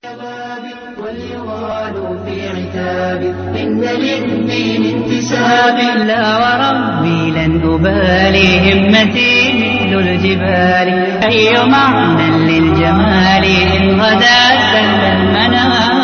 واليغال في عتاب إن للدين انتساب لا وربي لن أبالي همتي مثل الجبال أي معنى للجمال إن غدا سل المنام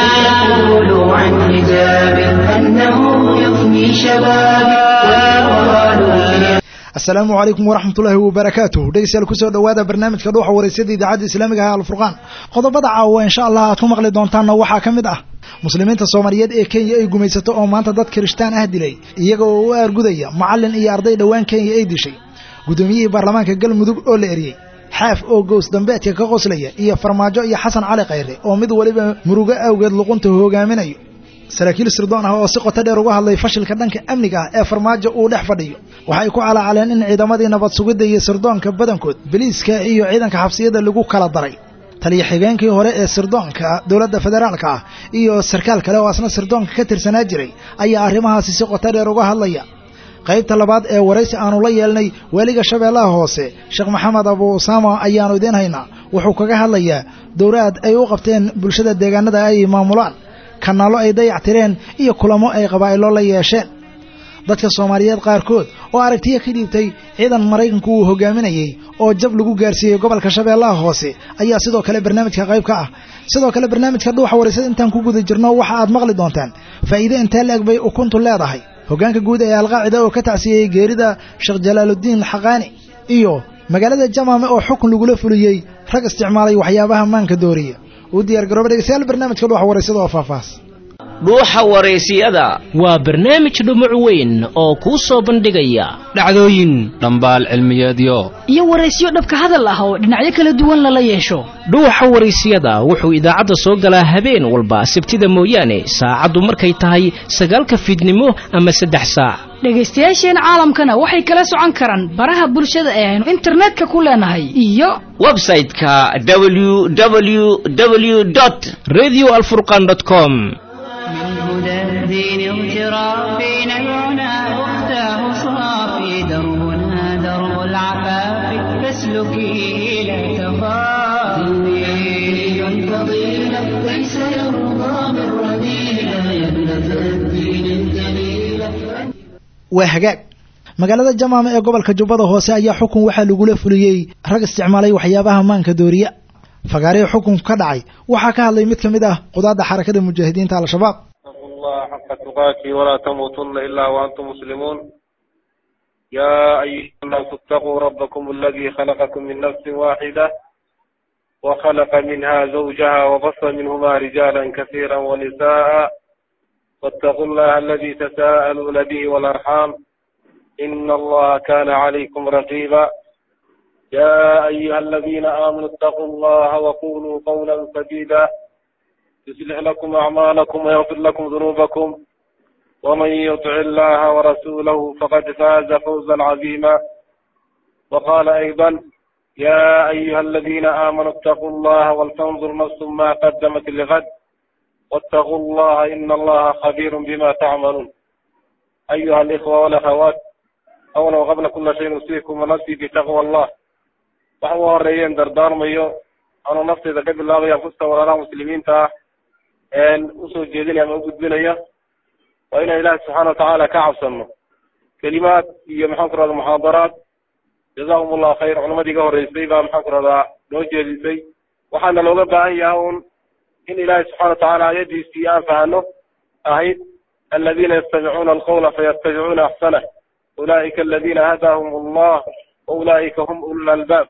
فيقول عن حجاب أنه يفني شبابي واليغال في asalaamu calaykum waraxmatullaahi wabarakaatuh dhegeystayaal kusoo dhowaada barnaamijka dhuuxa waraysyada idaacadda islaamiga ah alfurqaan qodobada caawa insha allah aad ku maqli doontaanna waxaa ka mid ah muslimiinta soomaaliyeed ee kenya ay gumaysato oo maanta dad kirishtaan ah dilay iyaga oo u aargudaya macallin iyo arday dhowaan kenya ay dishay guddoomiyihii baarlamaanka galmudug oo la eriyey xaaf oo gows dambeedka ka qoslaya iyo farmaajo iyo xasan cali khayre oo mid waliba murugo awgeed luqunta hogaaminayo saraakiil sirdoon ah oo si qoto dheer uga hadlay fashilka dhanka amniga ah ee farmaajo uu dhex fadhiyo waxay ku calaacaleen in ciidamadii nabad sugidda iyo sirdoonka badankood biliiska iyo ciidanka xabsiyada lagu kala daray taliya xigeenkii hore ee sirdoonka dowladda federaalka ah iyo sarkaal kale oo asna sirdoonka ka tirsanaa jiray ayaa arrimahaasi si qoto dheer uga hadlaya qaybta labaad ee waraysi aanu la yeelnay weliga shabeellaha hoose sheekh maxamed abu usaama ayaanu idiin haynaa wuxuu kaga hadlayaa dowraad ay u qabteen bulshada deegaanada ay maamulaan kanaallo ay dayac tireen iyo kulamo ay qabaa'ilo la yeesheen dadka soomaaliyeed qaarkood oo aragtiya ka dhiibtay ciidan maraykanku uu hogaaminayey oo jab lagu gaarsiiyey gobolka shabeellaha hoose ayaa sidoo kale barnaamijka qayb ka ah sidoo kale barnaamijka dhuuxa waraysada intaan ku guda jirno waxa aad maqli doontaan faa'iide intee la-eg bay ukuntu leedahay hoggaanka guud ee alqaacida oo ka tacsiyeyey geerida sheekh jalaaludiin xaqaani iyo magaalada jamaame oo xukun lagula fuliyey rag isticmaalay waxyaabaha maanka dooriya u diyaar garooba dhegeystayaal barnaamijka dhuuxa waraysada oo faahfaahs dhuuxa waraysiyada waa barnaamij dhumuc weyn oo kuu soo bandhigaya dhacdooyin dhambaal cilmiyeedyo iyo waraysyo dhabka hadal ah oo dhinacyo kala duwan lala yeesho dhuuxa waraysiyada wuxuu idaacadda soo galaa habeen walba sabtida mooyaane saacaddu markay tahay sagaalka fiidnimo ama saddex saac dhegaystayaasheen caalamkana waxay kala socon karaan baraha bulshada ee aynu internetka ku leenahay iyo website-ka www radio alfurqan com من هدى الدين اغترافي نبعنا أختاه صافي دربنا درب العفاف فاسلكي لا تخافي دين فضيلة ليس يرضى من رذيلة يا ابنة الدين الجليلة waa hagaag magaalada jamaama ee gobolka jubbada hoose ayaa xukun waxaa lagula fuliyey rag isticmaalay waxyaabaha maanka dooriya fagaarihii xukunku ka dhacay waxaa ka hadlay mid ka mid ah qudaadda xarakada mujaahidiinta al-shabaab اتقوا الله حق تقاته ولا تموتن إلا وأنتم مسلمون يا أيها الناس اتقوا ربكم الذي خلقكم من نفس واحدة وخلق منها زوجها وبص منهما رجالا كثيرا ونساء واتقوا الله الذي تساءلون به والأرحام إن الله كان عليكم رقيبا يا أيها الذين آمنوا اتقوا الله وقولوا قولا سديدا يصلح لكم أعمالكم ويغفر لكم ذنوبكم ومن يطع الله ورسوله فقد فاز فوزا عظيما وقال أيضا يا أيها الذين آمنوا اتقوا الله ولتنظر نفس ما قدمت لغد واتقوا الله إن الله خبير بما تعملون أيها الإخوة والأخوات أولا وقبل كل شيء نوصيكم ونفسي بتقوى الله waxaan u horeeyeen dardaarmayo anuu nafteyda ka bilaabaya kusta walaalaha muslimiinta ah usoo jeedinaya ama ugudbinaya waa inaan ilaahi subxaana watacaala ka cabsano kelimaad iyo maxaan ku rahda muxaadaraad jazahum allahu khayr culamadii iga horeysay baa maxaan ku rahdaa noo jeedisay waxaana looga baahan yahay un in ilaahi subxana watacaala ayadiisii aan fahano ahayd aladiina yastamicuuna alqawla fayattabicuuna axsanah ulaa'ika aladina hadaahum allah wa ulaa'ika hum ulul albaab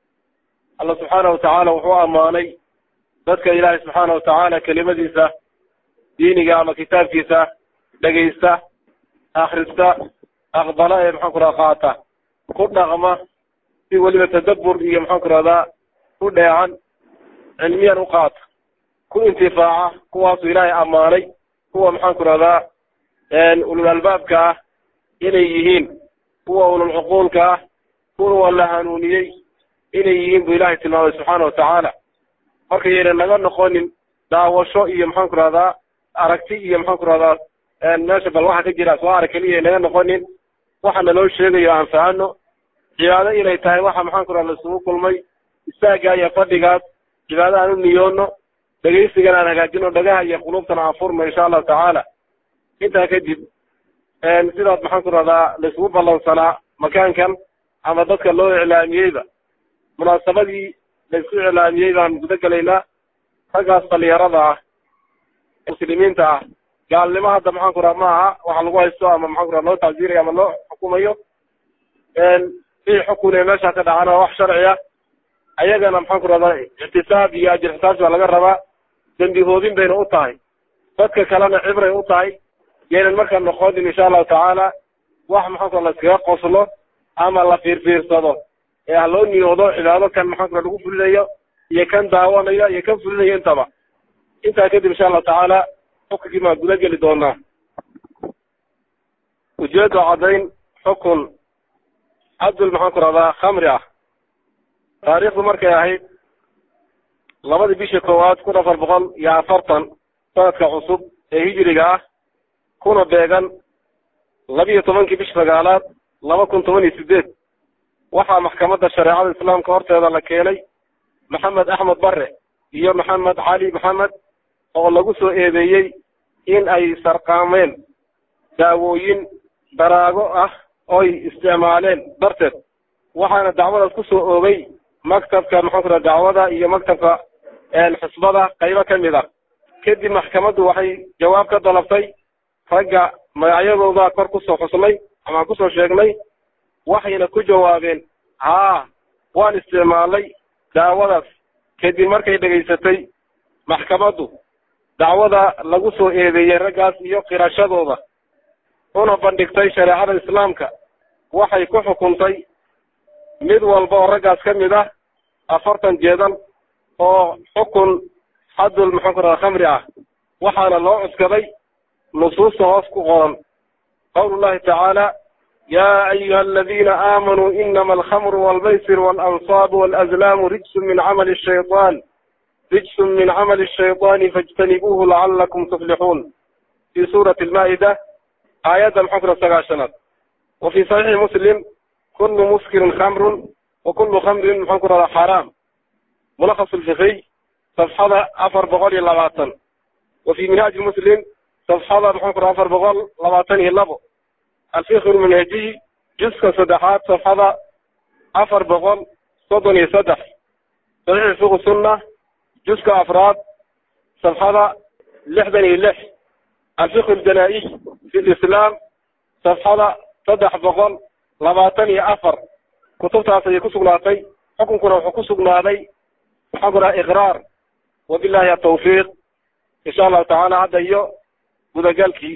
alla subxaana watacaala wuxuu ammaanay dadka ilaahay subxaana watacaala kelimadiisa diiniga ama kitaabkiisa dhegaysta akrista aqbala ee maxaan ku raha qaata ku dhaqma si weliba tadabbur iyo maxaan ku rahdaa u dheecan cilmiyan u qaata ku intifaaca kuwaasuu ilaahay ammaanay kuwa maxaan ku rahdaa ulul albaabka ah inay yihiin kuwa ulul cuquulka ah kuwa la hanuuniyey inay yihiin buu ilaahay tilmaamay subxaana watacaala markayayna naga noqonin daawasho iyo maxaan ku rahdaa aragti iyo maxaan ku rahdaa meesha bal waxa ka jira soo arag keliya naga noqonin waxa naloo sheegayo aan fahano cibaado inay tahay waxa maxaan ku rahda isugu kulmay istaagga iyo fadhigaas cibaado aan u niyoono dhegaysigana aan hagaajino dhagaha iyo qulubtana aan furno insha allahu tacaala intaa kadib sidaas maxaan ku rahdaa laisugu ballansanaa makaankan ama dadka loo iclaamiyeyba munaasabadii laisku iclaamiyey baan guda gelaynaa raggaas dhalinyarada ah muslimiinta ah gaalnimo hadda maxaan ku raha ma aha waxa lagu haysto ama maxaan ku raha loo tacsiirayo ama loo xukumayo wixii xukun ee meeshaa ka dhacana wax sharci ah ayagana maxaan ku rahdaa ictisaab iyo ajir xisaabti baa laga rabaa dembi hoobin bayna u tahay dadka kalena cibray u tahay yaynan markaa noqonin insha allahu tacaala wax maxaan ku raha laskaga qoslo ama la fiirfiirsado ee ha loo niyoodo cibaado kan maxaan ku raha lagu fulinayo iyo kan daawanayo iyo kan fulinayo intaba intaa kadib insha allahu tacaala xukunkii baan guda geli doonaa ujeedo caddayn xukun cabdul maxaan ku rahdaa khamri ah taariikhdu markay ahayd labadii bishii koowaad kun afar boqol iyo afartan sanadka cusub ee hijiriga ah kuna beegan labiiyo tobankii bishi sagaalaad laba kun toban iyo sideed waxaa maxkamadda shareecada islaamka horteeda la keenay maxamed axmed bare iyo maxamed cali maxamed oo lagu soo eedeeyey in ay sarqaameen daawooyin daraago ah oy isticmaaleen darteed waxaana dacwadaas ku soo oogay maktabka maxaan ku raha dacwada iyo maktabka xisbada qaybo ka mid ah kadib maxkamaddu waxay jawaab ka dalabtay ragga magacyadooda kor kusoo xusnay amaan kusoo sheegnay waxayna ku jawaabeen haa waan isticmaalay daawadaas kadib markay dhegaysatay maxkamaddu dacwada lagu soo eedeeyey raggaas iyo qirashadooda una bandhigtay shareecada islaamka waxay ku xukuntay mid walba oo raggaas ka mid ah afartan jeedal oo xukun xadul maxaan ku raha khamri ah waxaana loo cuskaday nusuusta hoos ku qoran qawlullahi tacaala yaa ayuha aladiina aamanuu inama alkhamru walmaysir waalansaabu walazlaamu rijsun min camali shayطaan rijsun min camali shayطaani faاjtanibuuhu lacalakum tuflixuun fi suurati almaa'ida aayadda maxaan ku raha sagaashanaad wa fi saxiixi muslim kulu muskirin khamrun wa kulu khamrin maxaan ku rahdaa xaaraam mulakhas lfikiy safxada afar boqol iyo labaatan wa fi minhaaji muslim safxada maxaan ku raha afar boqol labaatan iyo labo alfikr lmanhajiy juska saddexaad safxada afar boqol soddon iyo saddex saxiix fiqu sunna juska afraad safxada lixdan iyo lix alfiqh aljanaa-iy fi lislaam safxada saddex boqol labaatan iyo afar kutubtaas ayay ku sugnaatay xukunkuna wuxuu ku sugnaaday maxaan ku raha iqraar wabillahi atawfiiq insha allahu tacaala hadda iyo gudagalkii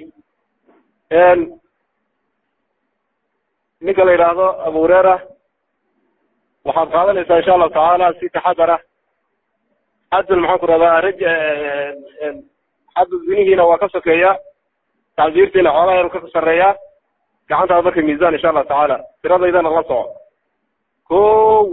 ninka la yidhaahdo abu hureera waxaad qaadanaysaa insha allahu tacaala si taxadara xadul maxaan ku rahdaa raj xadul zinihiina waa ka sokeeya tacsiirtiina xoolaha yanu ka sarreeyaa gacantaada marka miisaan insha allahu tacaala tiradaydana la soco kow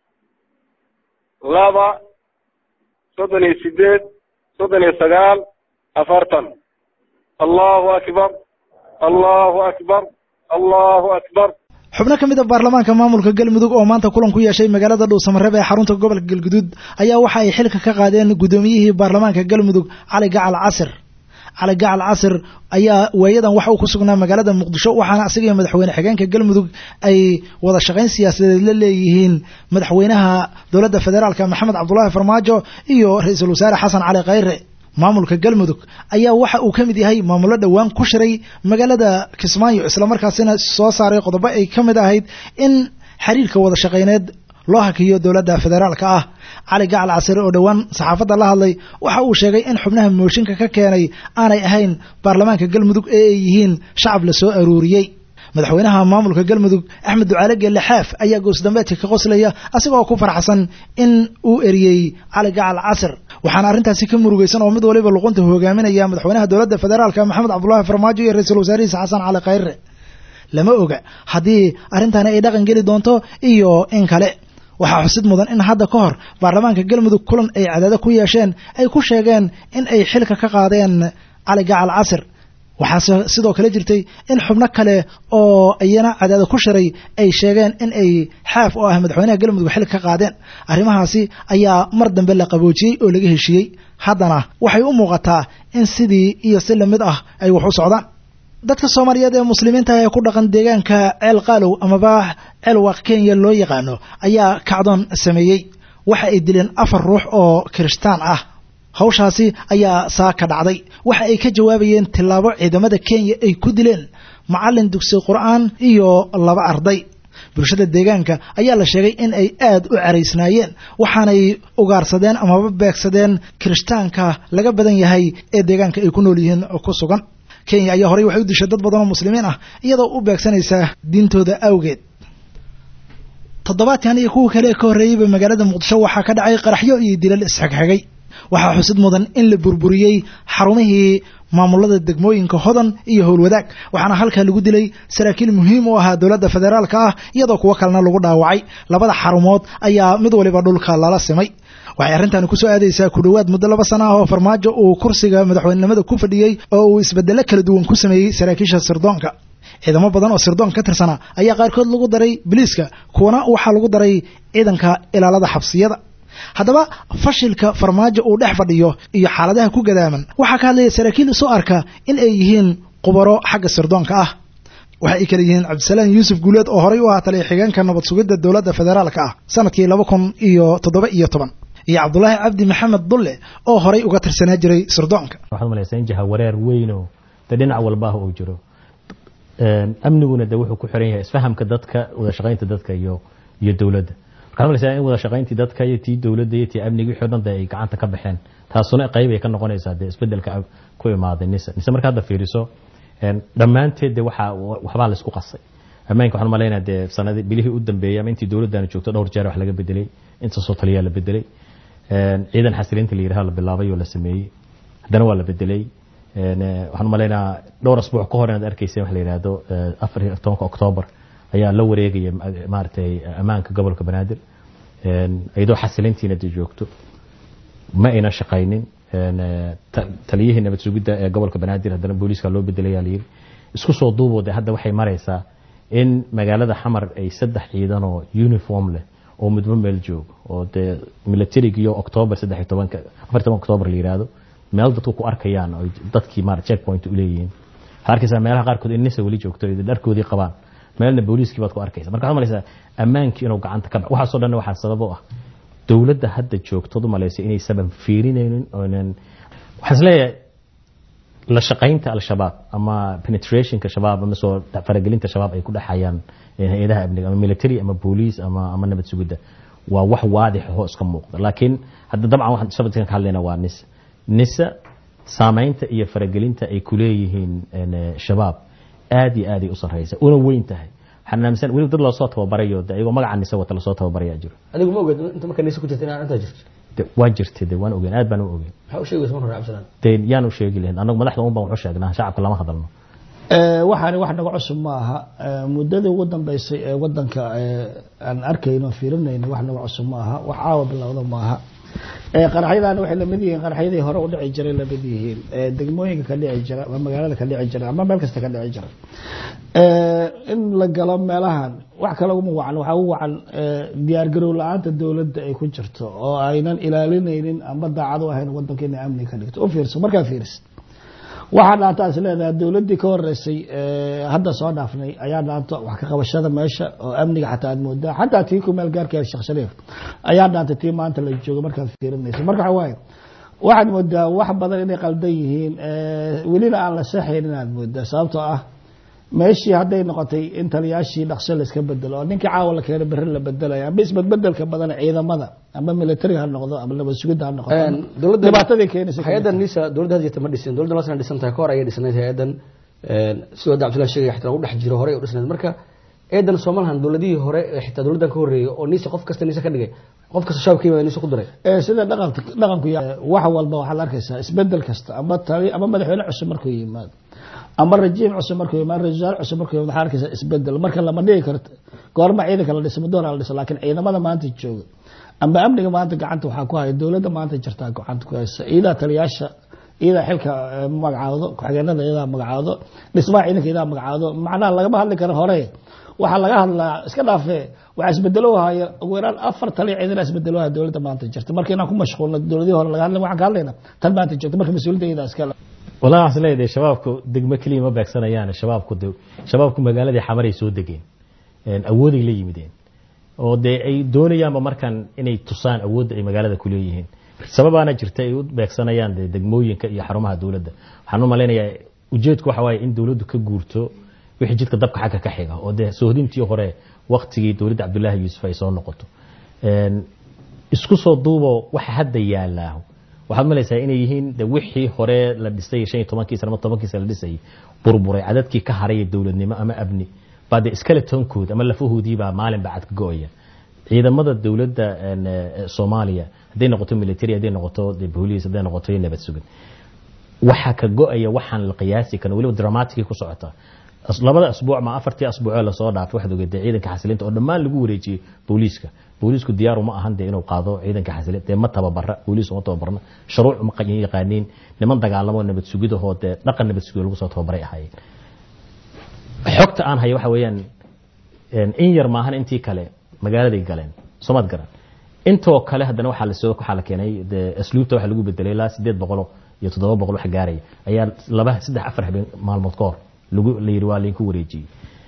laba soddon iyo sideed soddon iyo sagaal afartan allahu akbar allahu akbar allahu akbar xubno ka mid a baarlamaanka maamulka galmudug oo maanta kulan ku yeeshay magaalada dhuusamareeb ee xarunta gobolka galguduud ayaa waxa ay xilka ka qaadeen guddoomiyihii baarlamaanka galmudug cali gacal casir cali gacal casir ayaa waayadan waxa uu ku sugnaa magaalada muqdisho waxaana isaga iyo madaxweyne xigeenka galmudug ay wada shaqayn siyaasadeed la leeyihiin madaxweynaha dowladda federaalka maxamed cabdulaahi farmaajo iyo ra-iisul wasaare xasan cali khayre maamulka galmudug ayaa waxa uu ka mid yahay maamullo dhowaan ku shiray magaalada kismaayo islamarkaasina soo saaray qodobo ay ka mid ahayd in xiriirka wada shaqayneed loo hakiyo dowladda federaalka ah cali gacal casire oo dhowaan saxaafadda la hadlay waxa uu sheegay in xubnaha mooshinka ka keenay aanay ahayn baarlamaanka galmudug ee ay yihiin shacab la soo aruuriyey madaxweynaha maamulka galmudug axmed ducaale geelle xaaf ayaa goosdambeedka ka qoslaya asigoo ku farxsan in uu eriyey cali gacal casir waxaana arrintaasi ka murugaysan oo mid waliba luqunta hogaaminaya madaxweynaha dowladda federaalka maxamed cabdulaahi farmaajo iyo ra-iisul wasaarihiisa xasan cali khayre lama oga haddii arrintani ay dhaqan geli doonto iyo in kale waxaa xusid mudan in hadda ka hor baarlamaanka galmudug kulan ay cadaado ku yeesheen ay ku sheegeen in ay xilka ka qaadeen cali gacal casir waxaase sidoo kale jirtay in xubno kale oo iyana cadaada ku shiray ay sheegeen in ay xaaf oo ah madaxweynaha galmudug xil ka qaadeen arrimahaasi ayaa mar dambe la qaboojiyey oo laga heshiiyey haddana waxay u muuqataa in sidii iyo si lamid ah ay wax u socdaan dadka soomaaliyeed ee muslimiinta ee ku dhaqan deegaanka ceel qaalow amaba ceelwaaq kenya loo yaqaano ayaa kacdoon sameeyey waxa ay dileen afar ruux oo kirishtaan ah hawshaasi ayaa saa ka dhacday waxa ay ka jawaabayeen tillaabo ciidamada kenya ay ku dileen macallin dugsi qur'aan iyo laba arday bulshada deegaanka ayaa la sheegay in ay aad u caraysnaayeen waxaanay ugaarsadeen amaba beegsadeen kirishtaanka laga badan yahay ee deegaanka ay ku nool yihiin ku sugan kenya ayaa horey waxay u dishay dad badan oo muslimiin ah iyadoo u beegsanaysa diintooda awgeed toddobaadkan iyo kuwa kale ka horreeyeyba magaalada muqdisho waxaa ka dhacay qaraxyo iyo dilal isxigxigay waxaa xusid mudan in la burburiyey xarumihii maamulada degmooyinka hodan iyo howlwadaag waxaana halkaa lagu dilay saraakiil muhiim u ahaa dowladda federaalka ah iyadoo kuwo kalena lagu dhaawacay labada xarumood ayaa mid waliba dhulka lala simay waxay arrintaani kusoo aadaysaa ku dhowaad muddo laba sana ah oo farmaajo uu kursiga madaxweynenimada ku fadhiyey oo uu isbedelo kala duwan ku sameeyey saraakiisha sirdoonka ciidamo badan oo sirdoon ka tirsana ayaa qaarkood lagu daray biliiska kuwana waxaa lagu daray ciidanka ilaalada xabsiyada haddaba fashilka farmaajo uu dhex fadhiyo iyo xaaladaha ku gadaaman waxaa ka hadlaya saraakiil isu arka in ay yihiin qubaro xagga sirdoonka ah waxa ay kale yihiin cabdisalaam yuusuf guuleed oo horey u ahaa taliya xigeenka nabad sugidda dowladda federaalka ah sanadkii laba kun iyo toddoba iyo toban iyo cabdulaahi cabdi maxamed dulle oo horey uga tirsanaa jiray sirdoonka waxaad malaysaa in jaha wareer weynoo de dhinac walbaah uu jiro amniguna de wuxuu ku xiran yahay isfahamka dadka wada shaqaynta dadka iyo iyo dowladda waxaad malaysaa in wada shaqayntii dadka iyo tii dowladda iyo tii amniga wixii o dhan de ay gacanta ka baxeen taasuna qayb ay ka noqonaysaa de isbedelka ku imaaday nisa nise marka hadda fiiriso dhammaanteed de waxaa waxbaa laisku qasay ammaanka waxaan malaynaa dee sanadi bilihii u dambeeyay ama intii dowladdaani joogto dhowr jeer wax laga bedelay intaasoo taliyaa la bedelay ciidan xasilinta la yidhaha la bilaabay oo la sameeyey haddana waa la bedelay waxaan malaynaa dhowr asbuuc ka hor inaad arkayseen wax la yidhaahdo afar iyo tobanka oktoobar ayaa la wareegaya maaragtay ammaanka gobolka banaadir iyadoo xasilintiina de joogto ma ayna shaqaynin taliyihii nabad sugidda ee gobolka banaadir haddana booliiska loo bedelaya layidhi isku soo duuboo de hadda waxay maraysaa in magaalada xamar ay saddex ciidan oo uniform leh oo midba meel joogo oo dee militarig iyo octoobar saddex iyo tobanka afar toban octoobar la yidhaahdo meel dadku ku arkayaan oo dadkii maara checkpoint u leeyihiin waxaad arkaysaa meelaha qaarkood in nisa weli joogto dharkoodii qabaan meelna booliiskii baad ku arkaysa marka waxaad malaysaa ammaankii inuu gacanta ka bax waxaasoo dhan waxaa sabab u ah dowladda hadda joogtood u malaysa inay saban fiirinaynin oonan waxaan isleeyahay la shaqaynta al-shabaab ama penetrationka shabaab ama soo faragelinta shabaab ay ku dhexayaan hay-adaha amniga ama military ama booliis ama ama nabad sugidda waa wax waadix oo iska muuqda laakiin hadda dabcan waxaan sababtan ka hadlayna waa nisa nisa saamaynta iyo faragelinta ay ku leeyihiin shabaab aad iyo aad ay u sarreysa una weyn tahay waxaan aaminsan weli dad loosoo tababarayo de ayagoo magaca nisa wata lasoo tababarayaa jiro adigu ma ogeed inta marka nisa ku jirta inaan intaa jirto de waa jirtay de waan ogeen aad baan u ogeen maxaa u sheegaysa marka hore cabdisalaan de yaan u sheegi lahayn annagu madaxda un baan wax u sheegnaa shacabka lama hadalno waxaani wax naga cusub ma aha muddadii ugu dambeysay ee wadanka aan arkayno fiirinayno wax naga cusub ma aha wax caawa bilowda ma aha qaraxyadaana waxay lamid yihiin qaraxyadii hore u dhici jiray lamid yihiin degmooyinka ka dhici jira ama magaalada ka dhici jira ama meel kasta ka dhici jira in la galo meelahan wax kale uma wacan waxaa u wacan diyaargarow la-aanta dowladda ay ku jirto oo aynan ilaalinaynin ama daacad u ahayn wadanka inay amni ka dhigto u fiirso markaa fiirisid waxaa dhaanta is leedahay dowladdii ka horeysay hadda soo dhaafnay ayaa dhaanta wax ka qabashada meesha oo amniga xataa aad moodaa xataa tii ku meel gaarkeeda sheekh shariif ayaa dhaantay tii maanta la joogo markaad fiirinayso marka waxa waaye waxaad moodaa wax badan inay qaldan yihiin welina aan la saxaynin aad moodaa sababtoo ah meeshii hadday noqotay in taliyaashii dhaqso layska bedelo oo ninkii caawa la keeno berri la bedelayo ama isbedbedelka badan ciidamada ama militariga ha noqdo ama nabad sugidda ha noqoto dhibaatadii keenaysa hay-addan nisa dowladda had jirta ma dhisin dowladda lasana dhisan tahay ka hor ayay dhisnayd hay-addan sidoo hadda cabdillah sheegaya xitaa u dhex jiro horey u dhisnayd marka eedan soomalahan dowladihii hore xitaa dowladdan ka horreeyay oo nisa qof kasta nisa ka dhigay qof kasta shaabka yimaada nisa ku diray sida dhaqanka dhaqanku wax walba waxaad arkaysaa isbedel kasta ama tali ama madaxweyne cusub markuu yimaado ama rajiim cusub markuu yimaado ra-isul wasaare cusub markuu yimaado waxaad arkaysaa isbedel marka lama dhigi karto goorma ciidanka la dhiso madoona la dhiso laakiin ciidamada maanta jooga ama amniga maanta gacanta waxaa ku haya dowladda maanta jirtaa gacanta ku haysa iidaa taliyaasha iyadaa xilka eh, magacaawdo ku-xigeenada iyadaa magacaawdo dhismaha ciidanka iyadaa magacaawdo macnaha lagama hadli karo hore waxaa laga hadlaa iska dhaafe waxaa isbedelo haya ugu yaraan afar tali ciidan isbedelo haya dowladda maanta jirta marka inaan ku mashquulno dowladihii hore laga hadlay waxaan ka hadlayna tan maanta jirta marka mas-uuliyadda iyadaa iskale walaa waxaan leedahay shabaabku degmo keliya ma beegsanayaan shabaabku de shabaabku magaaladii xamaray soo degeen een, awooday la yimideen oo dee ay doonayaanba markan inay tusaan awoodda ay magaalada ku leeyihiin sababaana jirta ay u beegsanayaan dee degmooyinka iyo xarumaha dowladda waxaan u malaynayaa ujeedku waxa waaye in dowladdu ka guurto wixii jidka dabka xagga ka xiga oo dee soohdintii hore waktigii dowladda cabdullaahi yuusuf ay soo noqoto Een, isku soo duubo waxa hadda yaalaa waxaad malaysaa inay yihiin de wixii hore la dhisay shan iyo tobankiisa ama tobankiisa la dhisayay burburay cadadkii ka haray ee dowladnimo ama abni baa de skeletonkood ama lafahoodii baa maalin baa cad ka go-aya ciidamada dowladda een, eh, soomaaliya hadday noqoto military hadday noqoto de booliis hadday noqoto iyo nabad sugid waxaa ka go-aya waxaan la qiyaasi karin weliba dramaticii ku socota As- labada asbuuc ma afartii asbuucoo lasoo dhaafay waxaad ogeedee ciidanka xasilinta oo dhammaan lagu wareejiyey booliiska booliisku diyaaru ma ahan dee inuu qaado ciidanka xasilinta dee ma tababara booliis uma tababarna shuruuc ma qa- yaqaaniin niman dagaalamo nabad sugidahoo dee dhaqan nabad sugid lagu soo tababaray ahaayeen xogta aan hayo waxa weeyaan een, in yar maahan intii kale magaaladay galeen soomad garan intoo kale haddana waxaa lasoo waxaa la keenay dee asluubta waxa lagu bedelay ilaa sideed boqolo iyo toddoba boqol wax gaaraya ayaa laba saddex afar habeen maalmood ka hor lagu la yidhi waa laydinku wareejiyey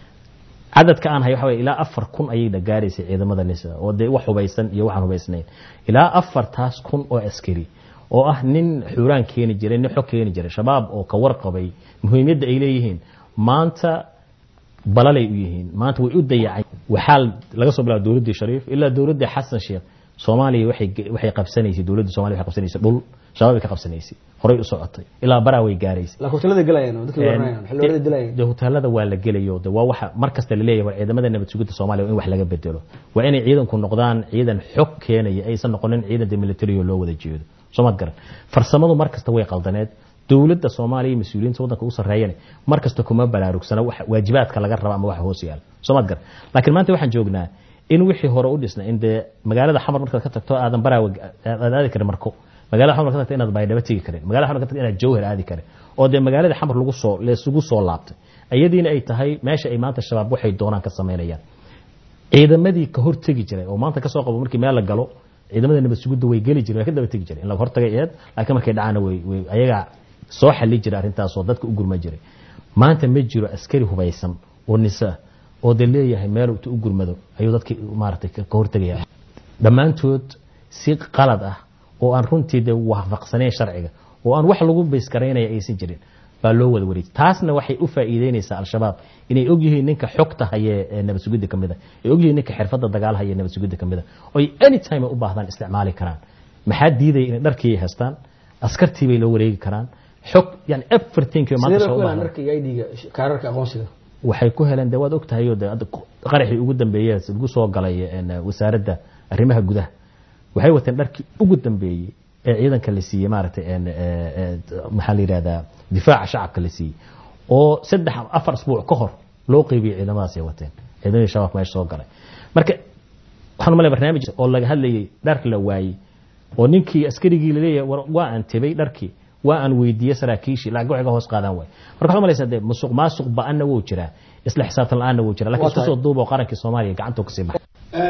cadadka aan hayo waxa weye ilaa afar kun ayay gaaraysay ciidamada nisa oo dee wax hubaysan iyo waxaan hubaysnayn ilaa afartaas kun oo askari oo ah nin xuuraan keeni jiray nin xog keeni jiray shabaab oo ka warqabay muhiimyadda ay leeyihiin maanta balalay u yihiin maanta way u dayacay waxaa laga soo bilaaba dowladdii shariif ilaa dowladdii xasan sheekh soomaaliya waxay waxay qabsanaysay dowladda somalia waxay qabsanaysay dhul shabaab ay ka qabsanaysay horay u socotay ilaa baraa way gaaraysay laakiin hotelada galayaan oo dadka waranayaan xilooda dilayaan de hoteelada waa la gelayo de waa waxa mar kasta la leeyahay war ciidamada nabad sugidda soomaaliya waa in wax laga bedelo waa inay ciidanku noqdaan ciidan xog keenaya aysan noqonin ciidan de military oo loo wada jeedo soomaad garan farsamadu mar kasta way qaldaneed dowladda soomaaliya iyo mas-uuliyiinta waddanka u sarreeyana mar kasta kuma baraarugsana wax waajibaadka laga raba ama waxa hoos yaala soomaad garan laakiin maanta waxaan joognaa in wixii hore u dhisna in dee magaalada xamar markaad ka tagto aadan baraawe aad aadi karin marko magaalada xamar ka tagto inaad baydhabo tegi karin magaalada xamar ka tagto inaad jawhar aadi karin oo dee magaalada xamar lagu soo leesugu soo laabtay iyadiina ay tahay meesha ay maanta shabaab waxay doonaan ka samaynayaan ciidamadii ka hortegi jiray oo maanta kasoo qabo markii meel la galo ciidamada nabad sugidda way geli jireen way ka daba tegi jireen in laga hortagay eed laakiin markay dhacaana way way ayagaa soo xali jiray arrintaasoo dadka u gurma jiray maanta ma jiro askari hubaysan oo nisa oo de leeyahay meel intu u gurmado ayuu dadki maaragtay ka hortegaya dhammaantood si qalad ah oo aan runtii de waafaqsanayn sharciga oo aan wax lagu baysgaraynaya aysan jirin baa loo wada wareejay taasna waxay u faa'iideynaysaa al-shabaab inay ogyihiin ninka xogta haye ee nabad sugidda ka mid a ay ogyihiin ninka xirfadda dagaal haye ee nabad sugidda ka mid a oo ay anytime ay u baahdaan isticmaali karaan maxaa diidaya inay dharkii ay haystaan askartii bay loo wareegi karaan xog yani everything maanta sidee soo ku u helaan baahdaan dharka iyo ID-ga kaararka aqoonsiga waxay ku heleen de waad ogtahay oo de hadda qaraxii ugu dambeeyey lagu soo galay een, wasaaradda arrimaha gudaha waxay wateen dharkii ugu dambeeyey ee ciidanka la siiyey maaragtay een, ee, ee, maxaa la yidhahdaa difaaca shacabka la siiyey oo saddex ama afar asbuuc ka hor loo qeybiyey ciidamadaas ay wateen ciidamadii shabaab meesha soo galay marka waxaan malay barnaamij oo laga hadlayay dhar la waayey oo ninkii askarigii laleeyahay war waa aan tebay dharkii waa aan weydiiyey saraakiishii lacag waxay ga hoos qaadaan waay marka waxaad malaysaa dee musuq maasuq ba-anna wuu jiraa isla xisaabtan la-aanna wuu jiraa lakin Waa isku tahay. soo duuba oo qarankii soomaaliya gacantoo kasii baxay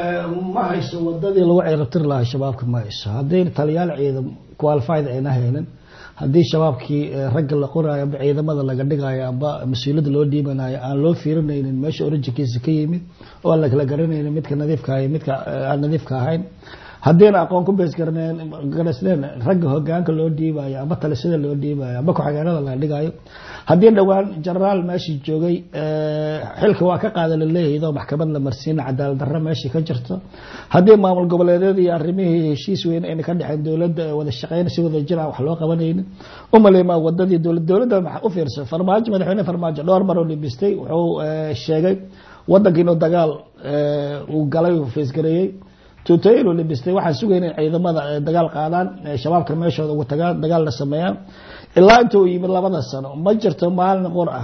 ma hayso wadadii lagu ceyrabtiri lahaa shabaabka ma hayso haddii taliyaal ciidan qualified ayna haynin haddii shabaabkii eh, ragga la qoraayo amba ciidamada laga dhigayo amba mas-uuliyadda loo dhiibanayo aan loo fiirinaynin meesha originkiisa ka yimid oo aan la kala garanaynin midka nadiifka iyo midka eh, aan nadiifka ahayn haddiina aqoon ku bees garasleen ragga hogaanka loo dhiibayo amba talisada loo dhiibayo amba ku-xigeenada laga dhigayo haddii dhowaan genaraal meeshii joogay eh, xilka waa ka qaada laleeyahay iyadoo maxkamad la marsiina cadaalad darro meeshii ka jirto haddii maamul goboleedyada iyo arrimihii heshiis weyn ayna ka dhexeen dowladda ee wada shaqeyn si wada jira wax loo qabanaynin umaleymaa wadadii dowlad dowladda maxaa u fiirsan farmaajo madaxweyne farmaajo dhowr mar oo dhibistay wuxuu eh, sheegay wadanka inuu dagaal eh, uu galay uu feesgareeyey tuutooyin uu dhibistay waxaan sugayna in ciidamada eh, dagaal qaadaan eh, shabaabka meeshooda ugu tagaan dagaal la sameeyaan ilaa inta uu yimid labada sano ma jirto maalin qor ah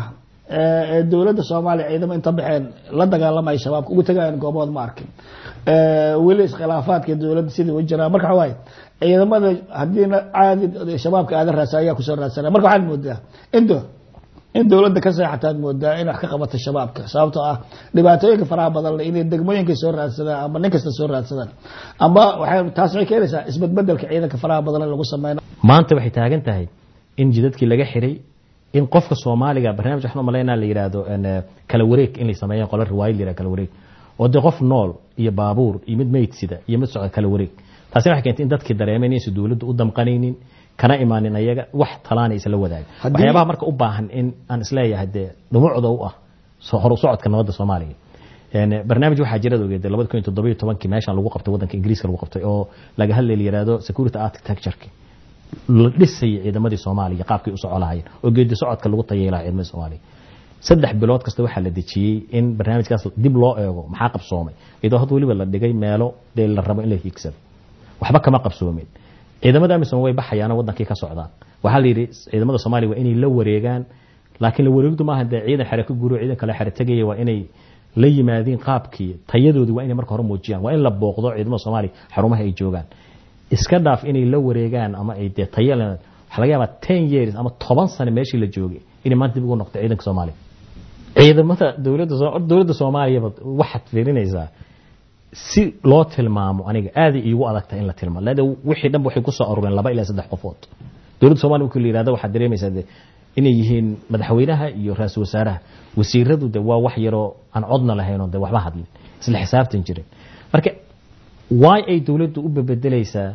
ee dowladda soomaaliya ciidamo inta baxeen la dagaalamaya shabaabka ugu tagayaan goobood ma arkin weli iskhilaafaadka dowladda sidii u jiraa marka waxa waaye ciidamada haddiina caadi shabaabka aadan raasa ayaa kusoo raadsanaya marka waxaad moodaa indo in dowladda ka seexataad moodaa in wax ka qabato shabaabka sababtoo ah dhibaatooyinka faraha badan le inay degmooyinka soo raadsadaan ama nin kasta soo raadsadaan ama waxay taas waxay keenaysaa isbedbedelka ciidanka faraha badan in lagu sameyno maanta waxay taagan tahay in jidadkii laga xiray in qofka soomaaliga barnaamij waxaan umalaynaa la yidhaahdo kala wareeg in la sameeyaan qola riwaayad la yidhahdo kala wareeg oo dee qof nool iyo baabuur iyo mid meydsida iyo mid socda kala wareeg taasina waxay keentay in dadkii dareemeen inaysan dowladdu u damqanaynin kana imaanin ayaga wax talaana isla wadaaga waxyaabaha marka u baahan in aan isleeyahay dee dhumucda u ah hor u socodka nabadda soomaaliya barnaamij waxaa jirada ogeed labada kun iyo toddoba iyo tobankii meeshan lagu qabtay waddanka ingiriiska lagu qabtay oo laga hadlay la yidhahdo security architecture la dhisayay ciidamadii soomaaliya qaabkay u soco lahaayeen oo geedi socodka lagu tayay lahaa ciidamadii soomaaliya saddex bilood kasta waxaa la dejiyey in barnaamijkaas dib loo eego maxaa qabsoomay iyadoo had weliba la dhigay meelo dee la rabo in la hiigsado waxba kama qabsoomin ciidamada amisom way baxayaano wadankii ka socdaan waxaa la yidhi ciidamada soomaaliya waa inay la wareegaan laakiin la wareegdu maaha dee ciidan xere ka guro ciidan kale xere tegaya waa inay la yimaadiin qaabkii tayadoodii waa inay marka hore muujiyaan waa in la booqdo ciidamada soomaaliya xarumaha ay joogaan iska dhaaf inay la wareegaan ama ay dee taya waxaa laga yaabaa ten years ama toban sano meeshii la joogay inay maanta dib ugu noqdo ciidanka soomaaliya ciidamada dowladda dowladda soomaaliyaba waxaad fiirinaysaa si loo tilmaamo aniga aaday iigu adagtahay in la tilmaamo leada wixii dhanba waxay ku soo urureen laba ilaa saddex qofood dowladda soomaliya markii la yihahdo waxaad dareemaysaa de inay yihiin madaxweynaha iyo ra-iisul wasaaraha wasiiradu de waa wax yaroo aan codna lahaynoo de waxba hadlin isla xisaabtan jirin marka why ay dowladdu u bebedelaysaa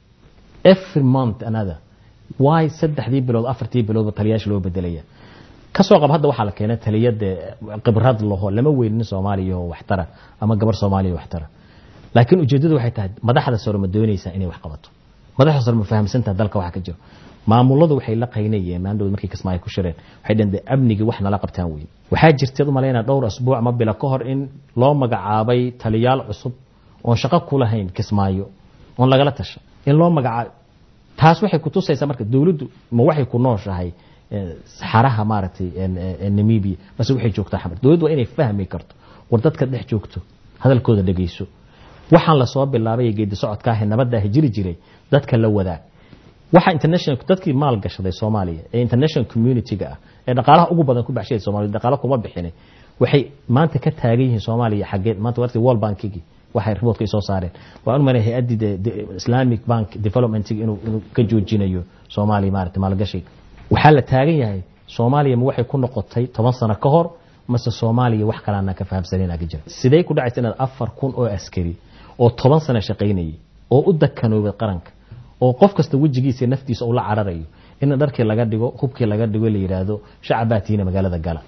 every month another why saddexdii bilood afartii biloodba taliyaasha loo bedelaya kasoo qab hadda waxaa la keenay taliyada khibrad laho lama weynin soomaaliya oo waxtara ama gabar soomaaliya waxtara laakiin ujeedadu waxay tahay madaxda sore ma doonaysaa inay wax qabato madaxda sore ma fahamsantaha dalka waxa ka jiro maamuladu waxay la qaynayeen maandhood markay kismaayo ku shireen waxay dhaheen de amnigii wax nala qabtaan weyn waxaa jirteed umalaynaa dhowr asbuuc ama bila ka hor in loo magacaabay taliyaal cusub oon shaqo ku lahayn kismaayo oon lagala tasha in loo magacaabo taas waxay kutusaysaa marka dowladdu ma waxay ku nooshahay saxaraha maaragtay namibia base waxay joogtaa xamar dowladdu waa inay fahmi karto war dadka dhex joogto hadalkooda dhegeyso waxaan lasoo bilaabay geedi socodkaahe nabadaahi jiri jiray dadka la wadaag waxa international dadkii maal gashaday soomaaliya ee international community-ga ah ee dhaqaalaha ugu badan ku baxshay soomaaliya dhaqaalo kuma bixinay waxay maanta ka taagan yihiin soomaaliya xaggeed maanta warti world bankigi waxay riboodka ay soo saareen waan u malay hay-addii islamic bank developmentigi inuu inuu ka joojinayo soomaaliya maarata maalgashiga waxaa la taagan yahay soomaaliya ma waxay ku noqotay toban sano ka hor mase soomaaliya wax kalaana ka fahamsaneyn aga jira sidee ku dhacaysa inaad afar kun oo askari oo toban sano shaqaynayay oo u dakanoobay qaranka oo qof kasta wejigiisa naftiisa uu la cararayo in dharkii laga dhigo hubkii laga dhigo la yidhaahdo shacabaatiina magaalada gala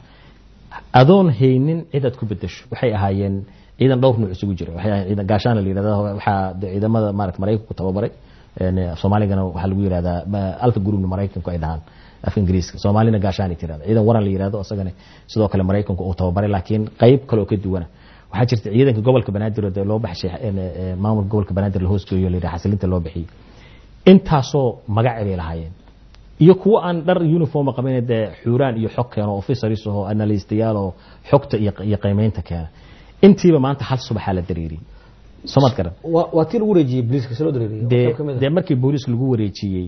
adoon haynin cidaad ku bedesho waxay ahaayeen ciidan dhowr nuuc isugu jira waxay ahaayeen ciidan gaashaana la yidhahda waxaa ciidamada maarata maraykanku tababaray soomaaligana waxaa lagu yidhahdaa alfa groupna maraykanku ay dhahaan afka ingiriiska soomaalina gaashaanay tirahda ciidan waran la yidhahdo isagana sidoo kale maraykanku uu tababaray laakiin qayb kale oo ka duwana waxaa jirta ciidanka gobolka banaadir oo loo baxshay maamulka gobolka banaadir la hoosgeeyo la yidhaha xasilinta loo bixiyey intaasoo magaci bay lahaayeen iyo kuwo aan dhar uniforma qabin dee xuuraan iyo xog keeno officers oo analystayaal oo xogta iyo qiimeynta keena intiiba maanta hal subaxaa la dareeriyey soomad garan waa tii lagu wareejiyey booliiska si loo dareeriyo dee dee markii booliiska lagu wareejiyey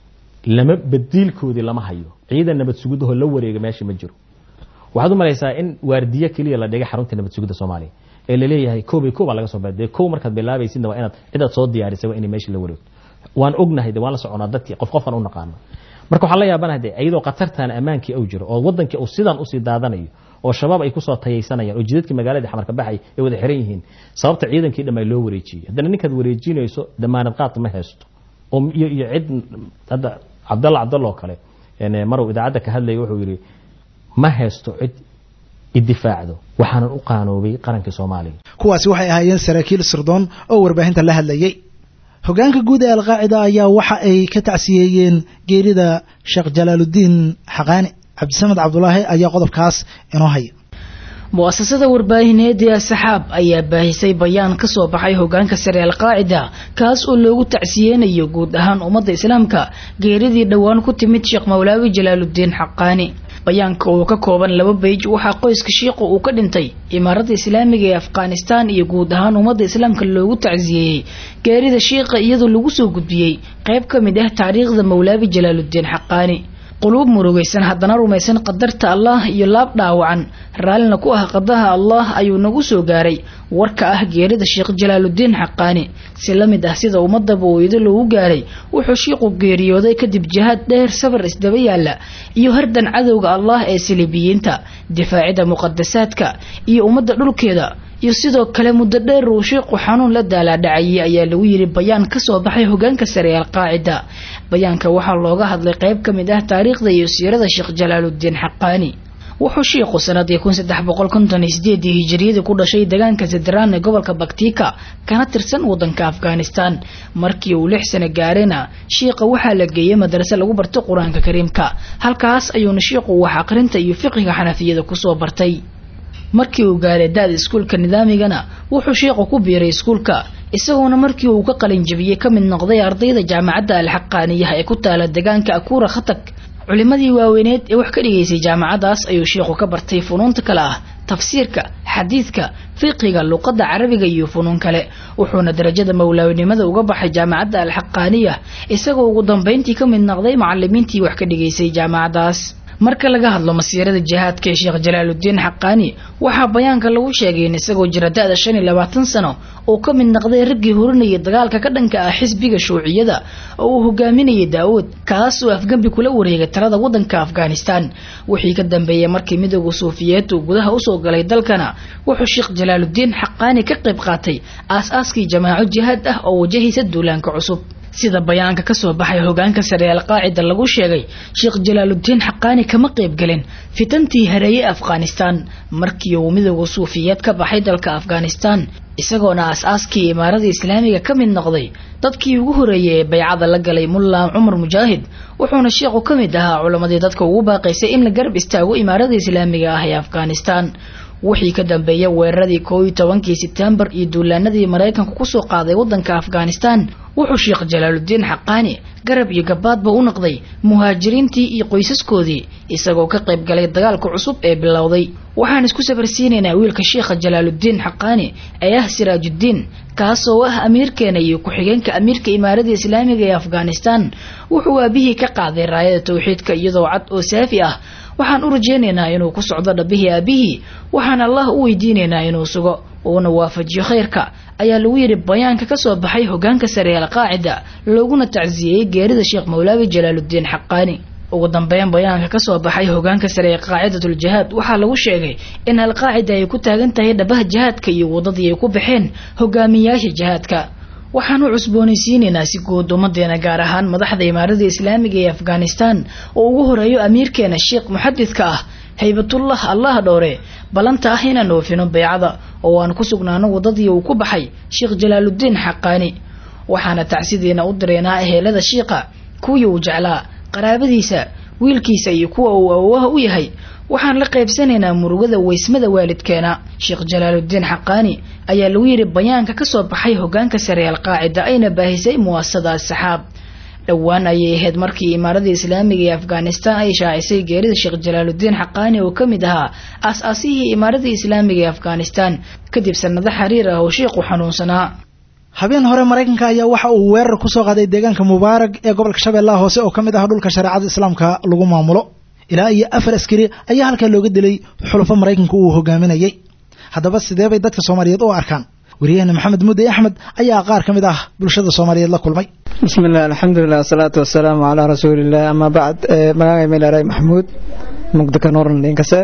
lama badiilkoodii lama hayo ciidan nabad sugidahoo la wareega meesha ma jiro waxaad u malaysaa in waardiye keliya la dhigay xarunta nabad sugidda soomaaliya ee laleeyahay koobay koob baa laga soo baadee kow markaad bilaabaysidna waa inaad cidaad soo diyaarisay waa inay meesha la wareegto waan ognahay de waan la soconaa dadkii qof qofan u naqaano marka waxaan la yaabanahay de iyadoo khatartan ammaankii au jiro oo wadankii uu sidan usii daadanayo oo shabaab ay kusoo tayaysanayaan oo jidadkii magaaladii xamarka baxay ay wada xiran yihiin sababta ciidankii dhammaa loo wareejiyey haddana ninkaad wareejinayso damaanad qaad ma haysto oo iyo iyo cid hadda cabdalla cabdalla oo kale maruu idaacadda ka hadlaya wuxuu yidhi ma haysto cid idifaacdo waxaanan u qaanoobay qarankii soomaaliya kuwaasi waxay ahaayeen saraakiil sirdoon oo warbaahinta la hadlayay hogaanka guud ee alqaacida ayaa waxa ay ka tacsiyeeyeen geerida sheekh jalaaludiin xaqaani cabdisamed cabdulaahi ayaa qodobkaas inoo haya mu'asasada warbaahineed ee saxaab ayaa baahisay bayaan ka soo baxay hogaanka sare alqaacida kaas oo loogu tacsiyeenayo guud ahaan ummadda islaamka geeridii dhowaan ku timid sheekh mawlaawi jalaaludiin xaqaani bayaanka oo ka kooban laba beyj waxaa qoyska shiiqu uu ka dhintay imaaradda islaamiga ee afghanistan iyo guud ahaan ummadda islaamka loogu tacsiyeeyey geerida shiiqa iyadoo lagu soo gudbiyey qayb ka mid ah taariikhda mawlaabi jalaaludiin xaqaani quluub murugaysan haddana rumaysan qadarta allah iyo laab dhaawacan raallina ku ah qadaha allah ayuu nagu soo gaaray warka ah geerida sheekh jalaaludiin xaqaani si la mid ah sida ummadaba ooyado loogu gaaray wuxuu shiiqu geeriyooday kadib jihaad dheer safar isdaba yaala iyo hardan cadowga allah ee silibiyiinta difaacida muqadasaadka iyo ummadda dhulkeeda iyo sidoo kale muddo dheer uu shiiqu xanuun la daalaadhacayay ayaa lagu yiri bayaan ka soo baxay hogaanka sare ee alqaacida bayaanka waxaa looga hadlay qayb ka mid ah taariikhda iyo siirada sheekh jalaaludiin xaqaani wuxuu shiiqu sanadii kun saddex boqol konton iyo sideedii hijiriyadii ku dhashay deegaanka zadraan ee gobolka baktika kana tirsan wadanka afghanistan markii uu lix sano gaarayna shiiqa waxaa la geeyey madrase lagu barto qur-aanka kariimka halkaas ayuuna shiiqu wax aqrinta iyo fiqiga xanafiyada kusoo bartay markii uu gaaray da-da iskuulka nidaamigana wuxuu sheekhu ku biiray iskuulka isagoona markii uu ka qalin jabiyey ka mid noqday ardayda jaamacadda alxaqaaniyaha ee ku taala deegaanka akuura khatag culimadii waaweyneed ee wax ka dhigaysay jaamacadaas ayuu sheekhu ka bartay funuunta kale ah tafsiirka xadiidka fiqiga luqadda carabiga iyo funuun kale wuxuuna darajada mawlaawnimada uga baxay jaamacadda alxaqaaniya isagoo ugu dambeyntii ka mid noqday macalimiintii wax ka dhigaysay jaamacadaas marka laga hadlo masiirada jihaadka ee sheekh jalaaludiin xaqaani waxaa bayaanka lagu sheegay in isagoo jira da-da shan iyo labaatan sano uu ka mid noqday raggii horinayay dagaalka ka dhanka ah xisbiga shuuciyada oo uu hogaaminayay daawud kaas oo afgembi kula wareegay talada wadanka afghanistan wixii ka dambeeyey markii midooda suufiyeed uu gudaha usoo galay dalkana wuxuu sheekh jalaaludiin xaqaani ka qayb qaatay aas-aaskii jamaaco jihaad ah oo wajahaysa duulaanka cusub sida bayaanka kasoo baxay hogaanka sare ee alqaacida lagu sheegay sheekh jalaaludiin xaqaani kama qaybgelin fitantii hareeye afghanistan markii uu midooda suufiyeed ka baxay dalka afghanistan isagoona aas-aaskii imaaradii islaamiga ka mid noqday dadkii ugu horeeyay ee baycada la galay mulla cumar mujaahid wuxuuna sheekhu ka mid ahaa culamadii dadka ugu baaqaysay in la garab istaago imaarada islaamiga ah ee afghanistan wixii ka dambeeyay weeraradii koo iyo tobankii sebtembar iyo duulaanadii maraykanku kusoo qaaday wadanka afghanistan wuxuu sheekh jalaaludiin xaqaani garab iyo gabaadba u noqday muhaajiriintii iyo qoysaskoodii isagoo ka qayb galay dagaalka cusub ee bilowday waxaan isku safarsiinaynaa wiilka sheekha jalaaludiin xaqaani ee ah siraajudiin kaasoo ah amiirkeena iyo ku-xigeenka amiirka imaaradda islaamiga ee afghanistan wuxuu aabihii ka qaaday raayada towxiidka iyadoo cad oo saafi ah waxaan u rajaynaynaa inuu ku socdo dhabbihii aabihii waxaan allah u weydiinaynaa inuu sugo uuna waafajiyo khayrka ayaa lagu yidhi bayaanka ka soo baxay hogaanka sare ee alqaacida looguna tacsiyeyey geerida sheekh mawlaabi jalaaludiin xaqaani ugu dambeyn bayaanka kasoo baxay hogaanka sare ee qaacidatuljihaad waxaa lagu sheegay in alqaacida ay ku taagan tahay dhabaha jihaadka iyo wadadii ay ku baxeen hogaamiyaasha jihaadka waxaan u cusboonaysiinaynaa si guud ummadeena gaar ahaan madaxda imaarada islaamiga ee afghanistan oo ugu horeeyo amiirkeena sheekh muxadidka ah haybatullah allah dhowre ballanta ah inaan oofino beycada oo aan ku sugnaano wadadii uu ku baxay sheekh jalaaludiin xaqaani waxaana tacsidiina u direynaa ehelada shiiqa kuwii uu jeclaa qaraabadiisa wiilkiisa iyo kuwa uu awowaha u yahay waxaan la qaybsanaynaa murugada weysmada waalidkeena sheekh jalaaludiin xaqaani ayaa lagu yidhi bayaanka kasoo baxay hogaanka sare ee alqaacida ayna baahisay muwaasada asxaab dhowaan ayay ahayd markii imaaradda islaamiga ee afghanistan ay shaacisay geerida sheekh jalaaludiin xaqaani oo ka mid ahaa aas-aasihii imaaradda islaamiga ee afghanistan kadib sanado xiriir ah oo sheekhu xanuunsanaa habeen hore maraykanka ayaa waxa uu weerar kusoo qaaday deegaanka mubaarag ee gobolka shabeellaha hoose oo ka mid ah dhulka shareecada islaamka lagu maamulo ilaa iyo afar askari ayaa halkaa looga dilay xulafo maraykanka uu hogaaminayay haddaba sidee bay dadka soomaaliyeed u arkaan wariyahena maxamed mudde axmed ayaa qaar ka mid ah bulshada soomaaliyeed la kulmay bismillaah alxamdulilah wasalaatu wasalaamu calaa rasuuliillah ama bacd magacay meelaray maxamuud mugdaka nuuran dhinkase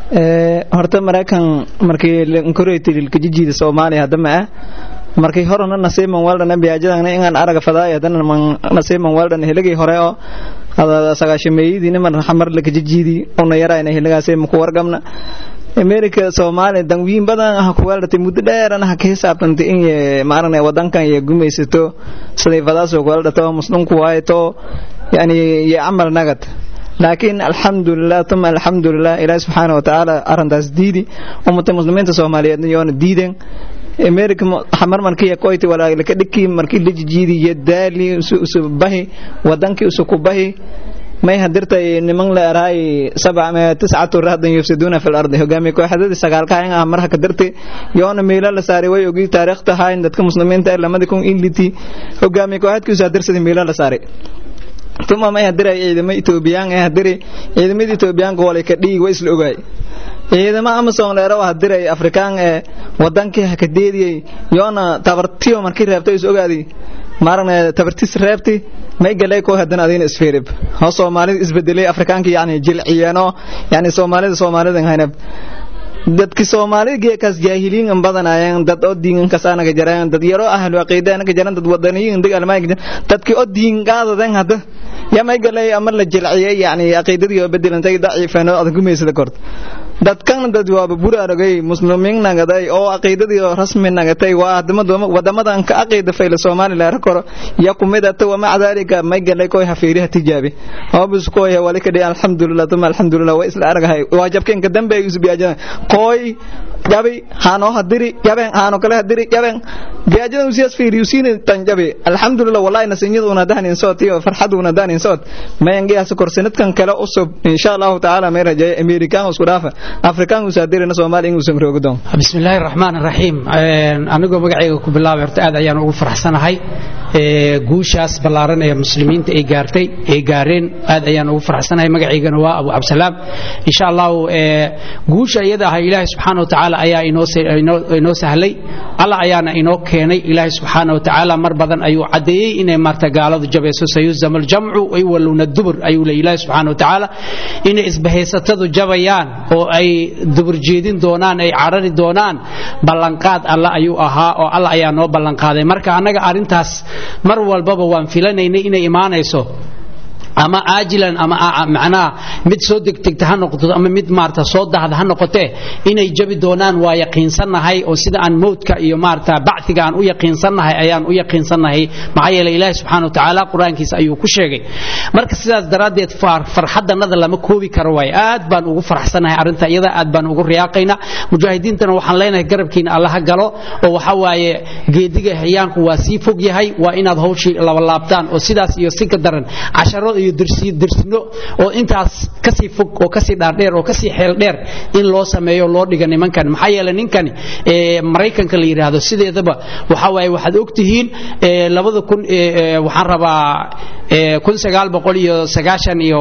horta maraykan markii nkoretililkajijiida soomaaliya hadama ah markii horena nasiiman weldhan biyaajadana inaan araga fadaay hadana nasiiman weldhan hiligii hore oo sagaashameeyadiina mar xamar lakajijiidi una yarayna hiligaasay maku wargamna america soomaaliya danwiin badan ah ku weeldhatay muddo dheerana ha ka hisaabtantay in maaragna wadankan iyo gumaysato siday fadaasoo ku weeldhato muslimku waayato yani iyo camal nagad laakiin alxamdulilah tuma alxamdulilah ilaahi subxaana watacaala arintaas diidi ummata muslimiinta soomaaliyeedna yoona diiden america xamar markii koyti walaalaka dhiki markii lajijiidi iyo daali usu bahi wadankii usu ku bahi may hadirtay niman la eraay sabca tiscatu rahdan yufsiduuna fil ardi hogaamiye kooxdadii sagaalka in ah marha ka dirtay yoona meelo la saaray way ogi taariikhta hayn dadka muslimiinta ee lamada kun inliti hogaamiye kooxadkiisu hadirsadii meelo la saaray tuma may hadiray ciidamo etoobiyaan ee hadiray ciidamada etoobiyaanka walay ka dhigi way isla ogaay ciidamo amazon leero hadiray afrikaan ee wadankii hakadeediyey yoona tabartiyo markii reebtay is ogaaday maaragna tabartis reebti may galay koo haddana adina isfiirib hoo soomaalida isbedelay afrikaanka yani jilciyeeno yani soomaalida soomaalida haynab dadki soomaalida geekaas jaahiliin in badanayeen dad oo diin kasaanaga jareen dad yaro ahlu aqiida anaga jaran dad wadaniyin dad almaag dadki oo diin qaadadan hadda ya may galay ama la jilciyay yani aqiidadii oo bedelantay daciifeen oo adag gumeysada kort dadkan dad waaba buraaragay muslimiin nagaday oo aqiidadii rasmi nagatay waa wadamadan ka aqiida fayla soomaaliya la koro ya kumidata wa maca dalika may galay koy hafiiriha tijaabi hobus koy wali kadhi alxamdulillah tuma alxamdulillah waa isla aragahay waa jabkeen ka dambe isu biyaajana koy jabi hano hadiri jaben hano kale hadiri jaben biyaajada usiyas fiiri usini tan jabi alxamdulillah wallahi nasinyada una dahnin soot iyo farxad una dahnin soot mayangiyaas korsanadkan kale usub insha Allah taala may rajay american isku dhaafa afrikaan uu saadirina soomaaliya inuu samroogo doon bismillaahi raxmaani raxiim anigoo magacayga ku bilaabay horta aad ayaan ugu faraxsanahay guushaas ballaaran ee muslimiinta ay gaartay ay gaareen aad ayaan ugu faraxsanahay magacaygana waa abu cabdisalaam insha allahu guusha iyada ah ilaahay subxaana watacaala ayaa inoo sahlay allah ayaana inoo keenay ilaahay subxaana watacaala mar badan ayuu caddeeyey inay maarta gaaladu jabayso sayuzam aljamcu waywaluna dubur ayuu le ilaahay subxaana watacaala inay isbahaysatadu jabayaan oo ay dubur jeedin doonaan ay carari doonaan ballanqaad alla ayuu ahaa oo alla ayaa noo ballanqaaday marka annaga arrintaas mar walbaba waan filanaynay inay imaanayso ama aajilan ama macnaha mid soo degdegta ha noqoto ama mid maarata soo dahda ha noqotee inay jabi doonaan waa yaqiinsannahay oo sida aan mowdka iyo maarata bacdiga aan u yaqiinsannahay ayaan u yaqiinsannahay maxaa yeelay ilaahi subxaana watacaala qur-aankiisa ayuu ku sheegay marka sidaas daraaddeed farxaddannada lama koobi karo waay aad baan ugu faraxsanahay arrinta iyada aad baan ugu riyaaqaynaa mujaahidiintana waxaan leenahay garabkiina alla ha galo oo waxa waaye geediga hayaanku waa sii fog yahay waa inaad hawshii labalaabtaan oo sidaas iyo si ka daran casharo iyo dirsino oo intaas kasii fog oo kasii dhaardheer oo kasii xeel dheer in loo sameeyo loo dhiga nimankan maxaa yeelay ninkani maraykanka la yidhaahdo sideedaba waxa waaye waxaad ogtihiin labada kun waxaan rabaa kun sagaal boqol iyo sagaashan iyo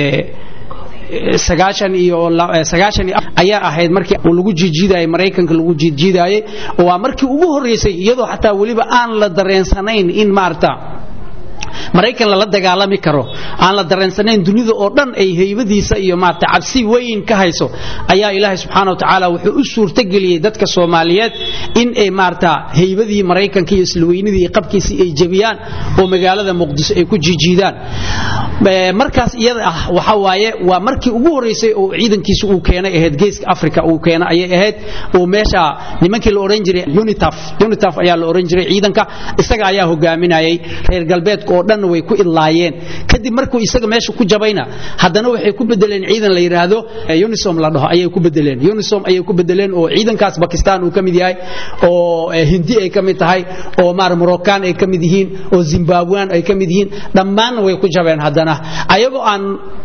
sagaashan iyo sagaashan ayaa ahayd markii lagu jiijiidayay maraykanka lagu jiijiidayay waa markii ugu horreysay iyadoo xataa weliba aan la dareensanayn in maarata maraykan lala dagaalami karo aan la dareensanayn dunida oo dhan ay heybadiisa iyo maarata cabsi weyn ka hayso ayaa ilaahay subxaana watacaala wuxuu u suurtageliyey dadka soomaaliyeed in ay maarata heybadii maraykanka iyo islaweynidii iyo qabkiisii ay jebiyaan oo magaalada muqdiso ay ku jiijiidaan markaas iyada ah waxa waaye waa markii ugu horreysay oo ciidankiisu uu keenay ahayd geeska africa uu keenay ayay ahayd oo meesha nimankii la odhan jiray unitaf unitaf ayaa la odhan jiray ciidanka isaga ayaa hogaaminayay reer galbeedka oo dhan way ku idlaayeen kadib markuu isaga meesha ku jabayna haddana waxay ku bedeleen ciidan la yidhaahdo unisom la dhaho ayay ku bedeleen unisom ayay ku bedeleen oo ciidankaas bakistan uu ka mid yahay oo hindi ay ka mid tahay oo maar moroccan ay ka mid yihiin oo zimbabwean ay ka mid yihiin dhammaanna way ku jabeen haddana ayagoo aan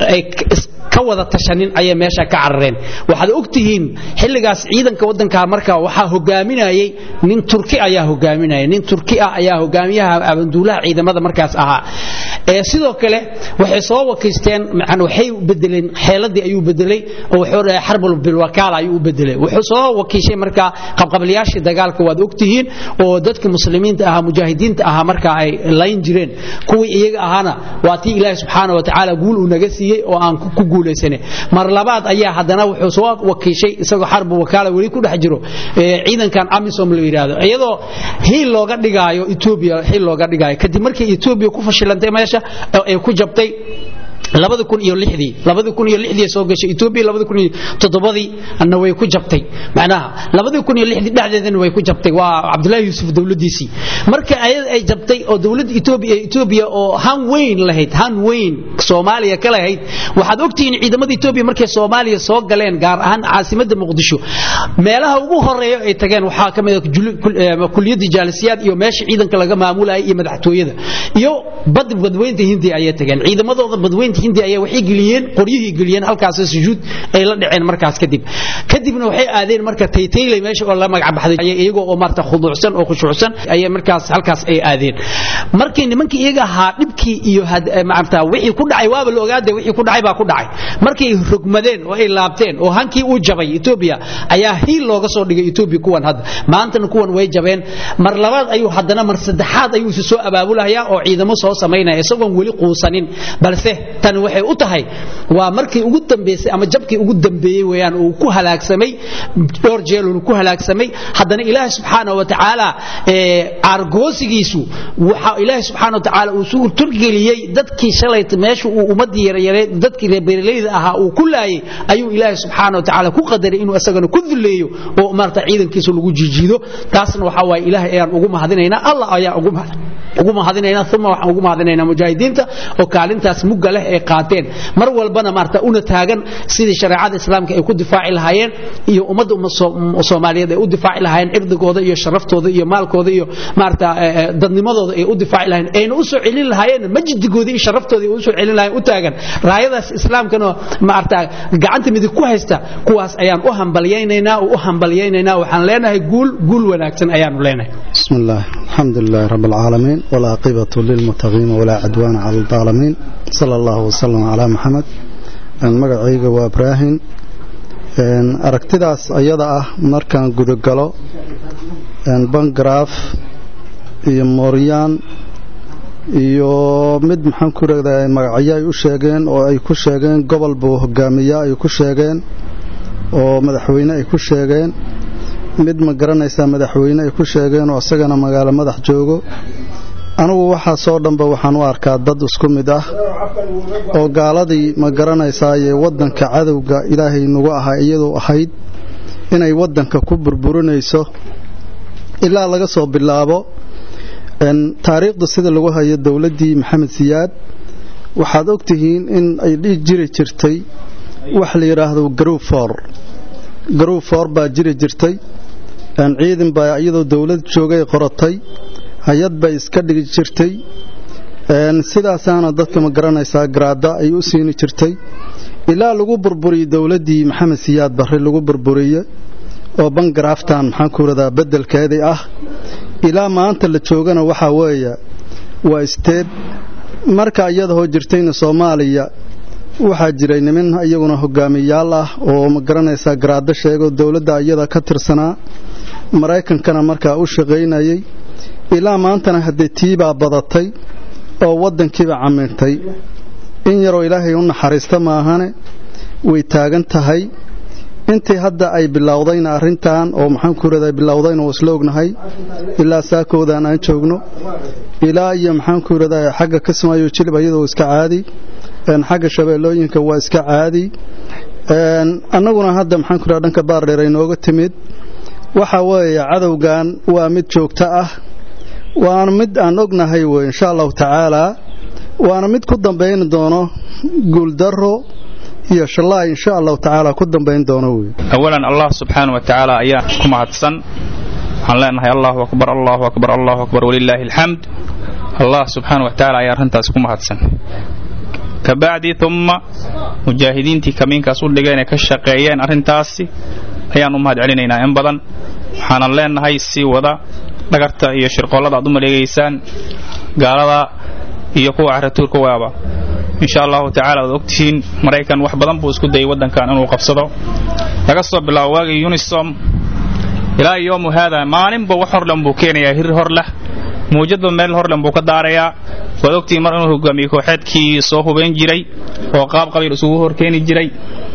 ka wada tashanin ayay meesha ka carareen waxaad ogtihiin xilligaas ciidanka wadanka marka waxaa hogaaminayay nin turki ayaa hogaaminaya nin turki ah ayaa hogaamiyaha abanduulaha ciidamada markaas ahaa ee sidoo kale waxay soo wakiisteen waxay bedeleen xeeladii ayuu bedelay oo wuxuu dhahay xarbul bilwakaala ayuu u bedelay wuxuu soo wakiishay marka qabqablayaashii dagaalka waad ogtihiin oo dadka muslimiinta ahaa mujaahidiinta ahaa marka ay layn jireen kuwii iyaga ahaana waa tii ilaahi subxaana wa tacaala guul uu naga siiyey oo aan ku guulaysane mar labaad ayaa haddana wuxuu soo wakiishay isagoo xarbu wakaala weli ku dhex jiro ciidankan amisom la yidhaahdo iyadoo hiil looga dhigaayo etoobiya hiil looga dhigaayo kadib markii etoobiya ku fashilantay meesha ay ku jabtay labada kun iyo lixdii labada kun iyo lixdii soo gashay Ethiopia labada kun iyo toddobadii anna way ku jabtay macnaha labada kun iyo lixdii dhexdeedana way ku jabtay waa Cabdullaahi Yuusuf dawladiisii marka ayad ay jabtay oo dawladda Ethiopia Ethiopia oo han weyn lahayd han weyn Soomaaliya kala lahayd waxaad ogtihiin ciidamada Ethiopia markay Soomaaliya soo galeen gaar ahaan caasimadda Muqdisho meelaha ugu horeeya ay tageen waxaa ka mid ah kulliyadda jaalisiyaad iyo meesha ciidanka laga maamulayay iyo madaxtooyada iyo bad badweynta Hindi ayay tageen ciidamadooda badweynta badweynta hindi ayaa waxay geliyeen qoryihii geliyeen halkaas sujuud ay la dhaceen markaas kadib kadibna waxay aadeen marka taytaylay meesha oo la magac baxday iyagoo oo maarta khuduucsan oo khushuucsan ayay markaas halkaas ay aadeen markii nimankii iyaga ahaa dhibkii iyo maarta wixii ku dhacay waaba la ogaade wixii ku dhacay baa ku dhacay markay rogmadeen oo ay laabteen oo hankii uu jabay Ethiopia ayaa hiil looga soo dhigay Ethiopia kuwan hadda maantana kuwan way jabeen mar labaad ayuu haddana mar saddexaad ayuu isu soo abaabulayaa oo ciidamo soo samaynaya isagoon weli quusanin balse tani waxay u tahay waa markii ugu dambeysay ama jabkii ugu dambeeyey weeyaan uu ku halaagsamay dhowr jeelun ku halaagsamay haddana ilaahay subxaanahu wa tacaala aargoosigiisu waxa ilaahay subxaanahu wa tacaala uu suur turgeliyey dadkii shalay meesha uu ummadii yaryaree dadkii reer beeralayda ahaa uu ku laayay ayuu ilaahay subxaanahu wa tacaala ku qadaray inuu isagana ku duleeyo oo maarta ciidankiisa lagu jijiido taasna waxa waaye ilaahay ayaan ugu mahadinaynaa allah ayaan ugu ugu mahadinaynaa uma waxaan ugu mahadinaynaa mujaahidiinta oo kaalintaas mugga leh ay qaateen mar walbana maarta una taagan sidii shareecada islaamka ay ku difaaci lahaayeen iyo ummadda soomaaliyeed ay u difaaci lahaayeen cirdigooda iyo sharaftooda iyo maalkooda iyo maarta dadnimadooda ay u difaaci lahaayeen ayna u soo celin lahaayeen majdigooda iyo sharaftooda ay u soo celin lahaayeen u taagan raayadaas islaamkana maarta gacanta midig ku haysta kuwaas ayaan u hambalyaynaynaa oo u hambalyaynaynaa waxaan leenahay guul guul wanaagsan ayaanu leenahay بسم الله الحمد لله رب العالمين والعاقبة للمتقين ولا عدوان على الظالمين صلى الله وسلم على محمد magacayga waa ibraahim aragtidaas ayada ah markaan gudagalo bangraf iyo mooryaan iyo mid maxaan ku reegdaa magacyo ay u sheegeen oo ay ku sheegeen gobol buu hogaamiya ay ku sheegeen oo madaxweyne ay ku sheegeen mid ma garanaysaa madaxweyne ay ku sheegeen oo isagana magaalo madax joogo anugu waxaasoo dhanba waxaan u arkaa dad isku mid ah oo gaaladii ma garanaysaaye waddanka cadowga ilaahay nagu ahaa iyadoo ahayd inay waddanka ku burburinayso ilaa laga soo bilaabo taariikhda sida lagu hayo dowladdii maxamed siyaad waxaad ogtihiin in ay dhihi jiri jirtay wax la yidhaahdo garufor garufor baa jiri jirtay ciidan baa iyadoo dowlad joogay qoratay hay-ad bay iska dhigi jirtay sidaasaana dadka ma garanaysaa garaada ay u siini jirtay ilaa lagu burburiyey dowladdii maxamed siyaad barre lagu burburiye oo bangaraftan maxaan ku radaa beddelkeedii ah ilaa maanta la joogana waxaa weeye waa isteed marka iyadahoo jirtayna soomaaliya waxaa jiray nimin iyaguna hogaamiyaal ah oo ma garanaysaa garaado sheegoo dowladda iyada ka tirsanaa maraykankana markaa u shaqaynayay ilaa maantana haddee tiibaa badatay oo waddankiiba camintay in yaroo ilaahay u naxariista maahane way taagan tahay intii hadda ay bilowdayna arrintan oo maxaan ku radaa bilowdayna waa isla ognahay ilaa saakoodan aan joogno ilaa iyo maxaan ku radaa xagga kasmaayo jilib iyadoo iska caadi xagga shabeellooyinka waa iska caadi annaguna hadda maxaan ku radaa dhanka baardheer ay nooga timid waxa weeye cadowgan waa mid joogto ah waana mid aan ognahay wey insha allahu tacaalaa waana mid ku dambayn doono guuldaro iyo shallaay insha allahu tacaala ku dambayn doono wey awalan allah subxaana wa tacaala ayaa ku mahadsan waxaan leenahay allahu akbar allahu akbar allahu akbar walilaahi alxamd allah subxaana wa tacaala ayaa arrintaas ku mahadsan kabacdi umma mujaahidiintii kamiinkaas u dhigeen ee ka shaqeeyeen arrintaasi ayaan u mahad celinaynaa in badan waxaanan leenahay sii wada dhagarta iyo shirqoollada aad u maleegaysaan gaalada iyo kuwa caratuurka waaba insha allahu tacala waad ogtihiin maraykan wax badan buu isku dayay waddankan inuu qabsado laga soo bilaabo waagii unisom ilaa yoomu haada maalinba wax horlen buu keenayaa hir hor leh muujadba meel horlen buu ka daarayaa waad ogtihiin mar inuu hogaamiye kooxeedkii soo hubayn jiray oo qaab qabiil isugu horkeeni jiray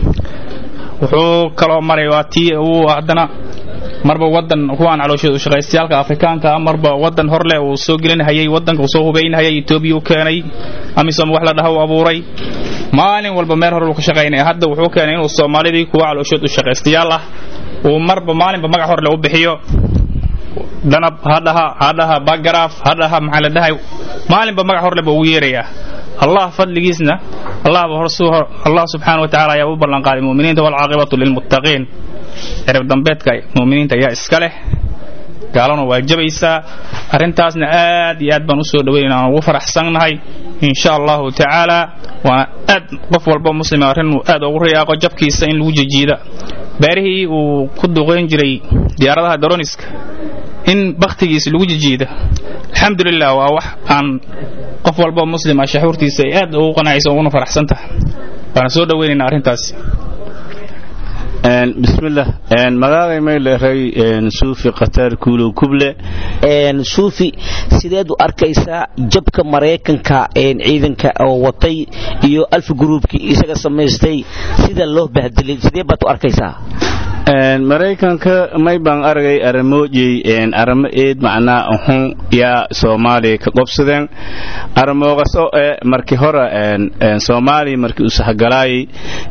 wuxuu kaloo maray waa tii uu haddana marba wadan kuwaan calooshooda shaqaystayaalka afrikaanka ah marba wadan horleh uu soo gelinhayay wadanka uu soo hubaynhayay etoobiya u keenay amisom wax la dhaha uu abuuray maalin walba meel hore uu ka shaqaynaya hadda wuxuu keenay inuu soomaalidii kuwa calooshood u shaqaystayaal ah uu marba maalinba magac horle u bixiyo danab hadhaha hadhaha bagaraaf hadhaha maxaa la dhahay maalinba magac horle buu ugu yeerayaa allah fadligiisna allah allah subxaana wa tacala ayaa u ballanqaaday mu'miniinta walcaaqibatu lilmuttaqiin cirib dambeedka mu'miniinta ayaa iska leh gaalana waa jabaysaa arrintaasna aad iyo aad baan usoo dhaweynayna aan ugu faraxsannahay insha allahu tacaala waana aad qof walba muslima arrin uu aad ugu riyaaqo jabkiisa in lagu jijiida beerihii uu ku duqeyn jiray diyaaradaha daroniska in bakhtigiisa lagu jijiida alxamdulilah waa wax aan qof walba muslima shaxuurtiisa ay aad ugu qanacaysa uguna faraxsan tahay waana soo dhaweynaynaa arrintaasi bismillah magacay mayleray suufi khataar kuulow kuble suufi sideed u arkaysaa jabka maraykanka ciidanka oo watay iyo alfa gruubkii isaga samaystay sida loo bahdilay sidee baad u arkaysaa maraykanka may baan aragay aramoojey aramo eed macnaa uhun yaa soomaaliya ka qobsadeen aramoogas oo eh markii hore soomaaliya markii uu sahgalaayay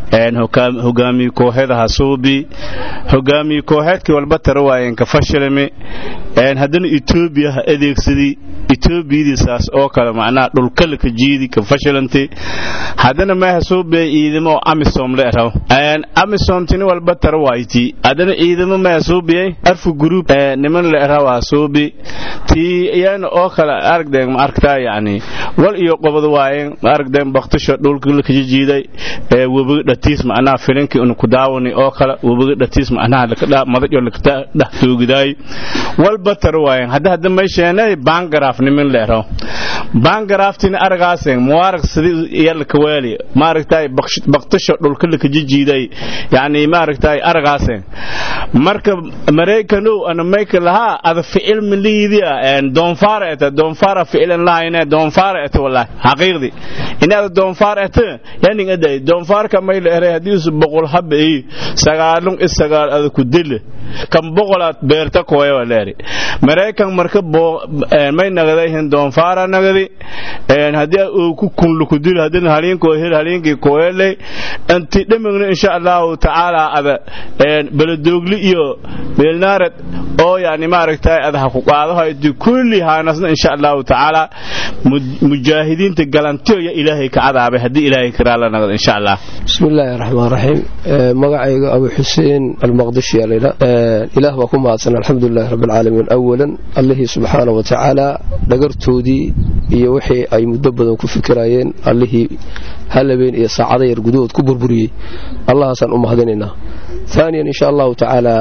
hogaamiye kooxeedaha suubi hogaamiye kooxeedkii walba tara waayeen ka fashilmi haddana etoobiya ha adeegsadii etoobiyadiisaas oo kale macnaha dhulkale ka jiidi ka fashilantay haddana meeha suubiya ciidamo oo amisom le raw amisom tini walba tara waayti haddana ciidamo meeha suubiyay arfu group niman le rawaa suubi tii iyana oo kale aragdeen ma aragtaa yacni wal iyo qobod waayeen ma aragdeen baktisho dhulka la kaji jiiday webiga dhatiis macnaha filinkii unu ku daawani oo kale webiga dhatiis macnaha madajo lakata dhex toogidaay walba tara waayeen hadda hadda meesheenay bangaraaf niman le raw bangaraaftina aragaasen muwaarag sidii yalla kawaali ma aragtay baktisho dhulka la kaji jiiday yacni ma aragtay aragaasen marka maraykanow ana mayka lahaa ada ficil miliidia doonfaara eta doonfaara ficilan lahayne doonfaara eta wallahi xaqiiqdi inaada doonfaar eta yaning aday doonfaarka may la eray haddii usu boqol haba ii sagaalun is sagaal ada ku dile kan boqolaad beerta kooya waa leeri maraykan marka may nagadahin doonfaara nagadi haddii uu ku kunlu ku dil haddii haliinkoo hel haliinkii kooyaley inti dhamigna insha allahu tacaala ada baladoogli iyo meelnaared oo yani maaragtay adaha ku qaadahoyti kulli haanasna insha allahu tacaala mujaahidiinta galantiyo ilaahay ka cadaabay haddii ilaahay karaala nagad insha allah بسم الله الرحمن الرحيم مقعي أبو حسين المقدشي علينا إله وكم أعطنا الحمد لله رب العالمين أولا الله سبحانه وتعالى لقرتودي يوحي أي مدبدا كفكرايين الله هلبين إيه ساعدة يرقدود كبربري الله سن أم هذيننا ثانيا إن شاء الله تعالى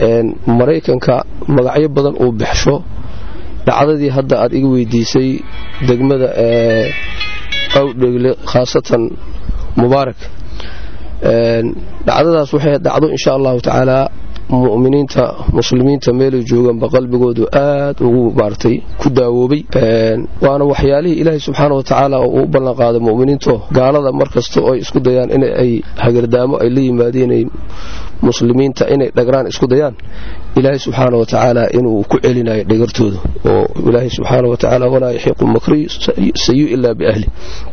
مريكا مقعي بدن أو بحشو dhacdadii hadda aad iga weydiisay degmada ee qowdhegle khaasatan mubaarak dhacdadaas waxay dhacdo insha allahu tacaala mu'miniinta muslimiinta meelay joogaanba qalbigoodu aad ugu maartay ku daawoobay waana waxyaalihii ilaahay subxaana wa tacaala oo uu ballan qaaday mu'miniinto gaalada mar kasta oo ay isku dayaan in ay hagardaamo ay la yimaadeen muslimiinta inay dhagraan isku dayaan ilaahay subxaana wa tacaala inuu ku celinayo dhagartooda oo ilaahay subxaana wa tacaala walaa yaxiiqu makri sayu ilaa biahli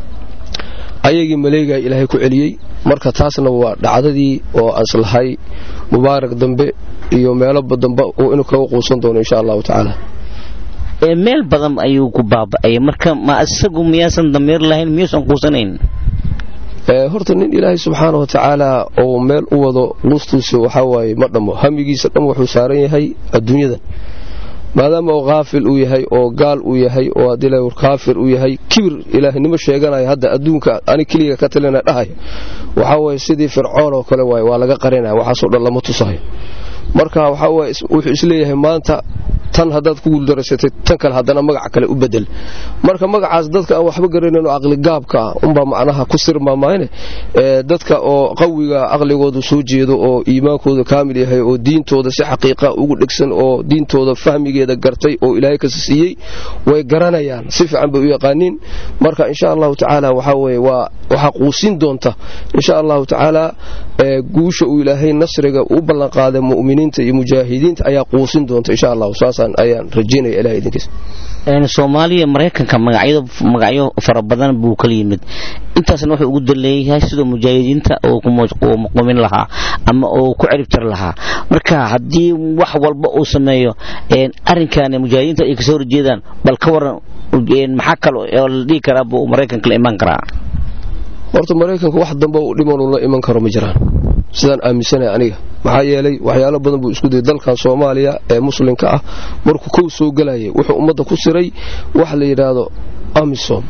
ayagii maleegaa ilaahay ku celiyey marka taasna waa dhacdadii oo aslahay mubaarak dambe iyo meeloba dambe inuu kaga quusan doono insha allahu tacaala meel badan ayuu ku baaba'ay marka ma isagu miyaasan damiir lahayn miyuusan quusanayn horta nin ilaahay subxaana wa tacaala oo meel u wado lustuusa waxaa waaye ma dhammo hamigiisa dhan wuxuu saaran yahay adduunyadan maadaama uu kaafil uu yahay oo gaal uu yahay oo haddii la kaafir uu yahay kibir ilaahnimo sheeganaya hadda adduunka ani keliga ka talina dhahay waxaa waaye sidii fircoon oo kale waaye waa laga qarinaya waxaasoo dhan lama tusayo marka waxaa waaye wuxuu isleeyahay maanta tan haddaad ku guuldarasatay tan kale haddana magac kale u bedel marka magacaas dadka aan waxba garanayno caqligaabka ah unbaa macnaha ku sirmaamaayne dadka oo qawiga aqligooda soo jeedo oo iimaankooda kaamil yahay oo diintooda si xaqiiqa ugu dhegsan oo diintooda fahmigeeda gartay oo ilaahay kasi siiyey way garanayaan si fiican bay u yaqaaniin marka insha allahu tacaala waxaa weye waa waxaa quusin doonta insha allahu tacaala guusha uu ilaahay nasriga u ballanqaaday mu'miniinta iyo mujaahidiinta ayaa quusin doonta insha allahu saasaan ayaan rajaynaya ilahay idinkiisa soomaaliya maraykanka magacyo fara badan buu kala yimid intaasna wuxuu ugu daleeyahay sidoo mujaahidiinta uu muqumin lahaa ama uu ku ciribtir lahaa marka haddii wax walba uu sameeyo arinkan mujaahidiinta ay kasoo horjeedaan bal ka waran maxaa kale oo la dhihi karaa buu maraykanka la imaan karaa horta maraykanka wax dambe uu dhimanuu la iman karo ma jiraan sidaan aaminsanahay aniga maxaa yeelay waxyaalo badan buu isku dayay dalkan soomaaliya ee muslimka ah markuu kow soo gelayay wuxuu ummadda ku siray wax la yidhaahdo amisom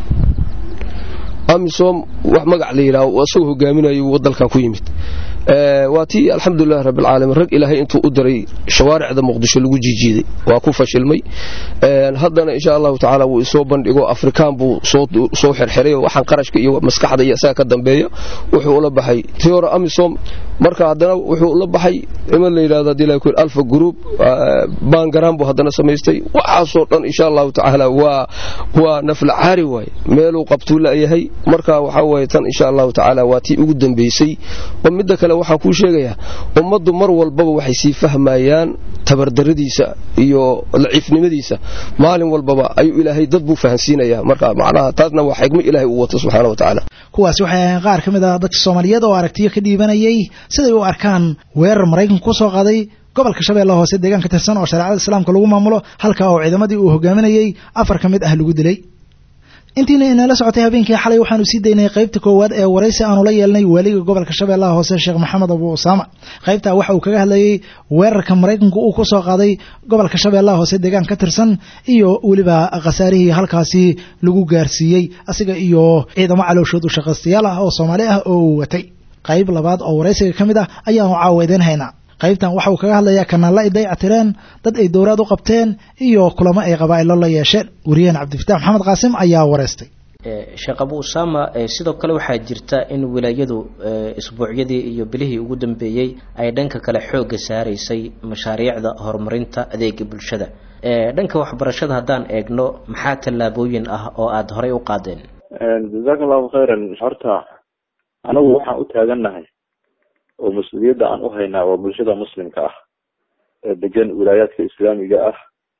amisom wax magac la yidhaahdo isagoo hogaaminayay wuu dalkan ku yimid waa tii alxamdulilahi rabbilcaalamiin rag ilaahay intuu u diray shawaaricda muqdisho lagu jiijiiday waa ku fashilmay haddana insha allahu tacaala wuu isoo bandhigo afrikaan buu soo xirxiray waxaan qarashka iyo maskaxda iyo isaga ka dambeeya wuxuu ula baxay tiora amisom marka haddana wuxuu ula baxay iman la yidhahdo hadii la yidhahdo alfa group bangaran buu haddana samaystay waxaasoo dhan insha allahu tacaala waa waa nafla caari waaye meeluu qabtuu la'yahay marka waxaa waaye tan insha allahu tacaala waa tii ugu dambaysay oo midda kale waxaan kuu sheegayaa ummaddu mar walbaba waxay sii fahmayaan tabardaradiisa iyo daciifnimadiisa maalin walbaba ayuu ilaahay dad buu fahansiinayaa marka macnaha taasna waa xigmo ilaahay uu wato subxaana wa tacaala kuwaasi waxay ahayn qaar ka mid ah dadka soomaaliyeed oo aragtiyo ka dhiibanayay siday u arkaan weerar maraykanka ku soo qaaday gobolka shabeelle hoose deegaan ka tirsan oo shareecada islaamka lagu maamulo halka oo ciidamadii uu hogaaminayey afar ka mid ah lagu dilay intiina inala socotay habeenkii xalay waxaanu sii daynay qaybta koowaad ee waraysi aanu la yeelnay waaliga gobolka shabeellaha hoose sheekh maxamed abu usaama qaybtaa waxa uu kaga hadlayey weerarka maraykanku uu ku soo qaaday gobolka shabeellaha hoose deegaan ka tirsan iyo weliba khasaarihii halkaasi lagu gaarsiiyey asiga iyo ciidamo calooshood u shaqaystayaal ah oo soomaali ah oo uu watay qayb labaad oo waraysiga ka mid ah ayaanu caawa idiin haynaa qaybtan waxa uu kaga hadlayaa kanaalla ay dayactireen dad ay dowlaad u qabteen iyo kulamo ay qabaa'ilo la yeesheen wariyaheen cabdifatax maxamed qaasim ayaa wareystay sheekh abu usaama sidoo kale waxaa jirta in wilaayadu isbuucyadii iyo bilihii ugu dambeeyey ay dhanka kale xoogga saaraysay mashaariicda horumarinta adeega bulshada dhanka waxbarashada haddaan eegno maxaa tallaabooyin ah oo aada horey u qaadeen jazaaka allahu khayran horta anagu waxaan u taagannahay oo mas-uuliyadda aan u haynaa waa bulshada muslimka ah ee degan wilaayaadka islaamiga ah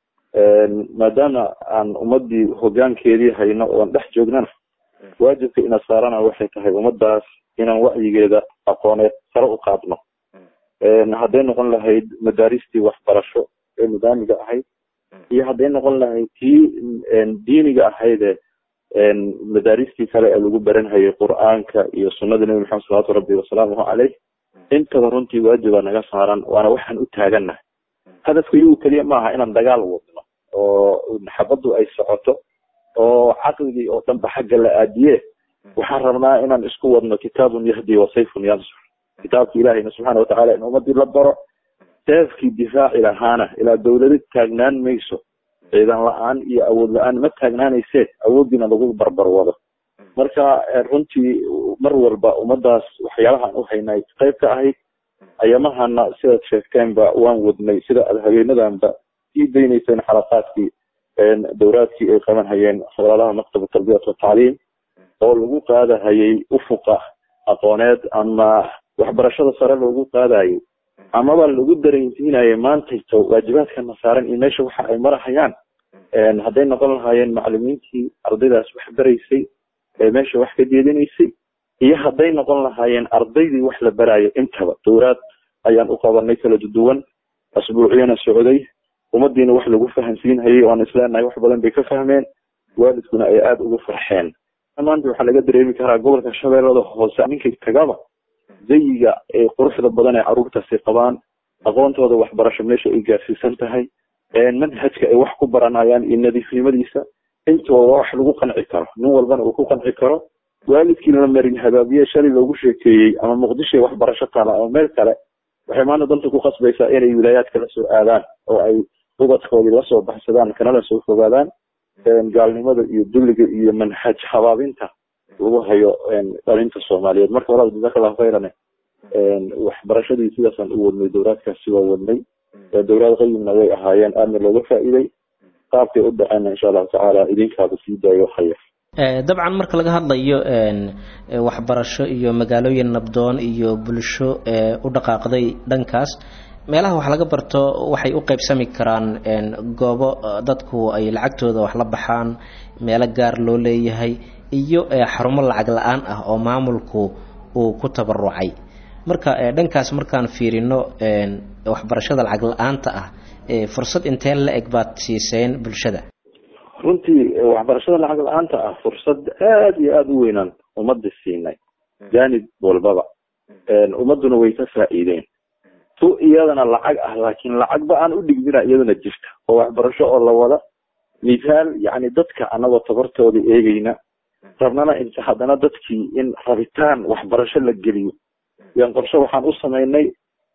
maadaama aan ummadii hogaankeedii hayno oon dhex joognana waajibka ina saarana waxay tahay ummadaas inaan wacyigeeda aqooneed sare u qaadno hadday noqon lahayd madaaristii waxbarasho ee nidaamiga ahayd iyo hadday noqon lahayd tii diiniga ahaydee madaaristii kale ee lagu baranhayay qur-aanka iyo sunnada nebi maxamed salawatu rabbi wasalaamuhu caleyh intaba runtii waajibaa naga saaran waana waxaan u taagannahay hadafka iyagu keliya maaha inaan dagaal wadno oo xabaddu ay socoto oo caqligii oo dhanba xagga la aadiye waxaan rabnaa inaan isku wadno kitaabun yahdi wa sayfun yansur kitaabki ilahayna subxaana watacaala in ummadii la baro seefkii difaaci lahaana ilaa dawlado taagnaan mayso ciidan la-aan iyo awood la-aan ma taagnaanaysee awooddiina lagu barbar wado marka runtii mar walba ummadaas waxyaalahaan u haynay qayb ka ahayd ayamahana sidaad sheegteenba waan wadnay sida aad habeenadanba sii daynayseen xalaqaadkii dowraadkii ay qaban hayeen walaalaha maktab tarbiyat watacliim oo lagu qaadahayay ufuqa aqooneed ama waxbarashada sare loogu qaadayay amaba lagu dareensiinayay maantayto waajibaadkana saaran iyo meesha waxa ay marahayaan hadday noqon lahaayeen macalimiintii ardaydaas wax baraysay ee meesha wax ka jeedinaysay iyo hadday noqon lahaayeen ardaydii wax la baraayo intaba dowraad ayaan u qabanay kala duwan asbuuciyana socday ummadiina wax lagu fahansiinhayay oan isleenahay wax badan bay ka fahmeen waalidkuna ay aada ugu farxeen maanta waxaa laga dareemi karaa gobolka shabeellada hoose ninkay tagaba zayiga ee quruxda badan ee caruurtaasi qabaan aqoontooda waxbarasho meesha ay gaarsiisan tahay manhajka ay wax ku baranayaan iyo nadiifnimadiisa intooda wax lagu qanci karo nin walbana uu ku qanci karo waalidkii la marin habaabiye shalay loogu sheekeeyey ama muqdisho ay waxbarasho taala ama meel kale waxay maanta danta ku qasbaysaa inay wilaayaadka la soo aadaan oo ay ubadkoodii lasoo baxsadaan kanala soo fogaadaan gaalnimada iyo dulliga iyo manhaj habaabinta lagu hayo dhalinta soomaaliyeed marka walaal jazaaka allahu khayran waxbarashadii sidaasaan u wadnay dowraadkaasi waa wadnay dowlaad qayimna way ahaayeen aadna looga faa'iiday qaabkay u dhaceenna insha allahu tacaala idinkaaba sii daayo khayr dabcan marka laga hadlayo waxbarasho iyo magaalooyin nabdoon iyo bulsho u dhaqaaqday dhankaas meelaha wax laga barto waxay u qaybsami karaan goobo dadku ay lacagtooda wax la baxaan meelo gaar loo leeyahay iyo xarumo lacag la-aan ah oo maamulku uu ku tabarucay marka dhankaas markaan fiirino waxbarashada lacag la-aanta ah fursad intee la eg baad siiseen bulshada runtii waxbarashada lacag la-aanta ah fursad aada iyo aada u weynaan ummadda siinay jaanib walbaba ummadduna way ka faa'iideen tu iyadana lacag ah laakiin lacagba aan u dhigmina iyadana jirta oo waxbarasho oo la wada mithaal yacni dadka anagoo tabartooda eegeyna rabnana inta haddana dadkii in rabitaan waxbarasho la geliyo yan qorshe waxaan u samaynay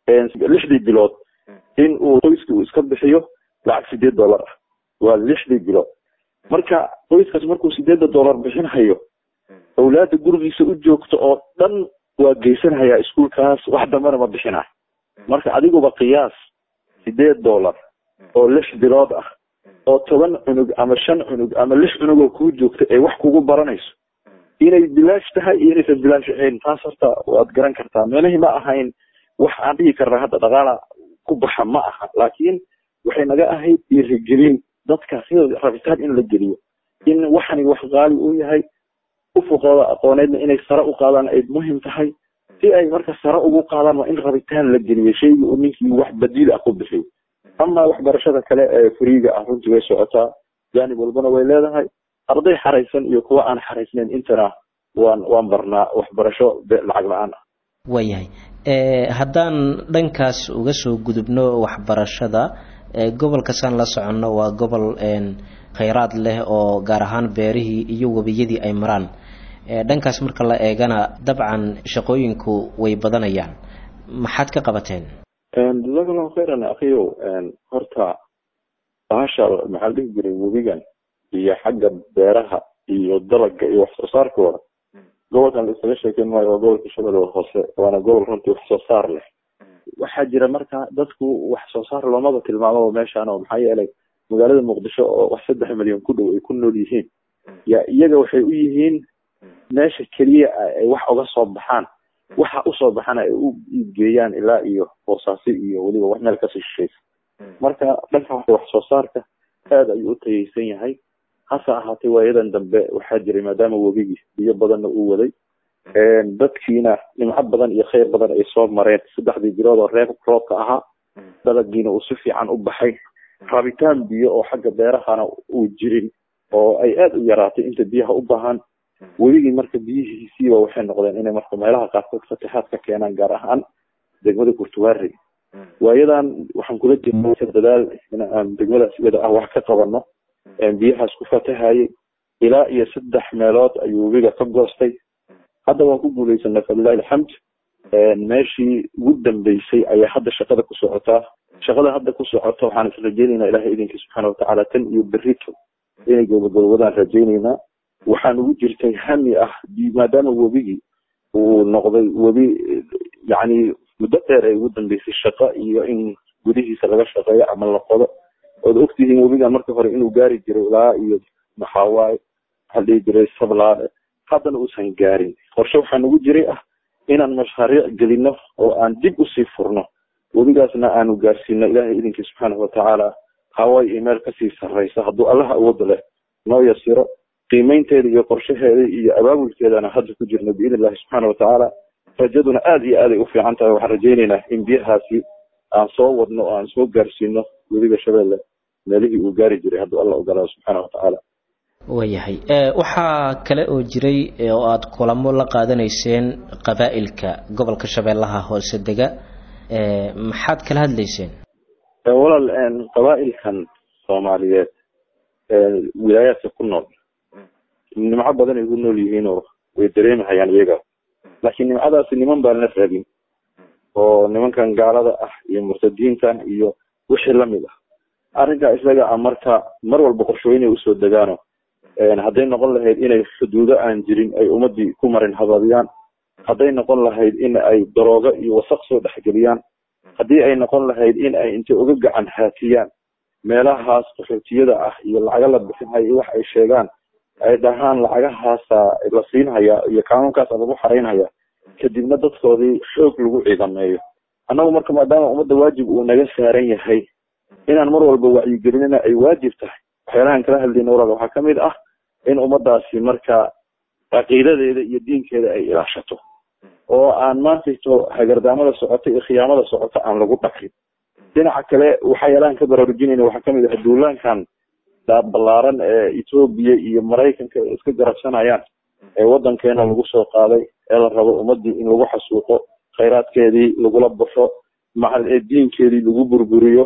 lixdii bilood in uu qoyska uu iska bixiyo lacag sideed dollar ah waa lixdii bilood marka qoyskaas markuu sideedda dollar bixinhayo awlaada gurigiisa u joogto oo dhan waa geysanhayaa iskuolkaas wax dambana ma bixinay marka adiguba qiyaas sideed dollar oo lix bilood ah oo toban cunug ama shan cunug ama lix cunug oo kuu joogta ee wax kugu baranayso inay bilaash tahay iyo inaysan bilaash ahayn taas horta waad garan kartaa meelihii ma ahayn wax aan dhihi karnaa hadda dhaqaala ku baxa ma aha laakiin waxay naga ahayd dhiirigelin dadka sida rabitaan in la geliyo in waxani wax qaali uu yahay ufuqooda aqooneedna inay sare u qaadaan ay muhim tahay si ay marka sare ugu qaadaan waa in rabitaan la geliyo shaygii uu ninkii wax badiil ah ku bixiyo ama waxbarashada kale ee furiiga ah runtii way socotaa jaanib walbana way leedahay arday xaraysan iyo kuwa aan xaraysnayn intana waan waan barnaa waxbarasho lacag la-aan ah waayahay haddaan dhankaas uga soo gudubno waxbarashada gobolka saan la soconno waa gobol khayraad leh oo gaar ahaan beerihii iyo webiyadii ay maraan dhankaas marka la eegana dabcan shaqooyinku way badanayaan maxaad ka qabateen jazaak allahu khayran akhiyow horta bahasha maxaa la dhihi jiray webigan iyo xagga beeraha iyo dalaga iyo wax soo saarkooda gobolkan la isaga sheekeyn maayo waa gobolka shabeellaha hoose waana gobol runtii wax soo saar leh waxaa jira marka dadku wax soo saar loomaba tilmaamaba meeshaan oo maxaa yeelay magaalada muqdisho oo wax saddex milyan ku dhow ay ku nool yihiin ya iyaga waxay u yihiin meesha keliya ay wax uga soo baxaan waxa usoo baxana ay u iibgeeyaan ilaa iyo boosaasi iyo weliba wax meel kasii shishaysa marka dhanka wax soo saarka aad ayuu u tayeysan yahay hase ahaatee waayadan dambe waxaa jiray maadaama webigii biyo badanna uu waday dadkiina nimco badan iyo khayr badan ay soo mareen saddexdii bilood oo reeb roobka ahaa dalagiina uu si fiican u baxay rabitaan biyo oo xagga beerahana uu jirin oo ay aad u yaraatay inta biyaha u baahan weligii marka biyihiisiiba waxay noqdeen inay marka meelaha qaarkood fatixaad ka keenaan gaar ahaan degmada kurtuwaari waayadan waxaan kula jirnay dadaal in aan degmadaas iyada ah wax ka qabano biyahaas ku fatahayay ilaa iyo saddex meelood ayuu webiga ka goostay hadda waan ku guuleysanay falilahi alxamd meeshii ugu dambeysay ayaa hadda shaqada ku socotaa shaqada hadda ku socota waxaan is rajeynaynaa ilahay idinkii subxaana watacaala tan iyo berrito inay gobogobodaan rajeynaynaa waxaan ugu jirtay hami ah maadaama webigii uu noqday webi yacni muddo dheer ay ugu dambeysay shaqo iyo in gudihiisa laga shaqeeyo ama la qodo ood ogtihiin webigan marka hore inuu gaari jiray ilaa iyo maxaawaay waxaa dhihi jiray sablaade haddana uusan gaarin qorshe waxaa nagu jiray ah inaan mashaariic gelino oo aan dib usii furno webigaasna aanu gaarsiino ilaahay idinkii subxaanahu watacaala hawaay iyo meel kasii sarreysa hadduu allaha awooda leh noo yasiro qiimeynteeda iyo qorshaheeda iyo abaabulkeedana hadda ku jirno biidn illahi subxaana watacaala rajaduna aada iyo aaday u fiican tahay waxaan rajaynaynaa in biyahaasi aan soo wadno oo aan soo gaarsiino webiga shabeelle meelihii uu gaari jiray hadduu alla ogolaado subxaana watacaala waayahay waxaa kale oo jiray oo aad kulamo la qaadanayseen qabaa'ilka gobolka shabeellaha hoose dega maxaad kala hadlayseen walaal qabaa'ilkan soomaaliyeed wilaayaadka ku nool nimco badan ay ku nool yihiinoo way dareemahayaan iyaga laakiin nimcadaasi niman baan la rabin oo nimankan gaalada ah iyo murtadiintan iyo wixii lamid ah arrinkaa isaga ah marka mar walba qorshooyinay usoo degaano hadday noqon lahayd inay xuduudo aan jirin ay ummadii ku marin habadiyaan hadday noqon lahayd in ay daroogo iyo wasaq soo dhexgeliyaan haddii ay noqon lahayd in ay intay uga gacan haatiyaan meelahaas qaxootiyada ah iyo lacaga la bixinhaya iyo wax ay sheegaan ay dhahaan lacagahaasa la siinhaya iyo kaanuunkaasa lagu xaraynhaya kadibna dadkoodii xoog lagu ciidameeyo annagu marka maadaama ummadda waajib uu naga saaran yahay inaan mar walba wacyigelinina ay waajib tahay waxyaalahan kala hadlayna walaal waxaa kamid ah in ummadaasi marka caqiidadeeda iyo diinkeeda ay ilaashato oo aan maantayto hagardaamada socota iyo khiyaamada socota aan lagu dhaqin dhinaca kale waxyaalahan ka baraarujinayna waxaa kamid ah duulaankan ballaaran ee etoobiya iyo maraykanka ay iska garabsanayaan ee wadankeena lagu soo qaaday ee la rabo ummadii in lagu xasuuqo khayraadkeedii lagula baxo diinkeedii lagu burburiyo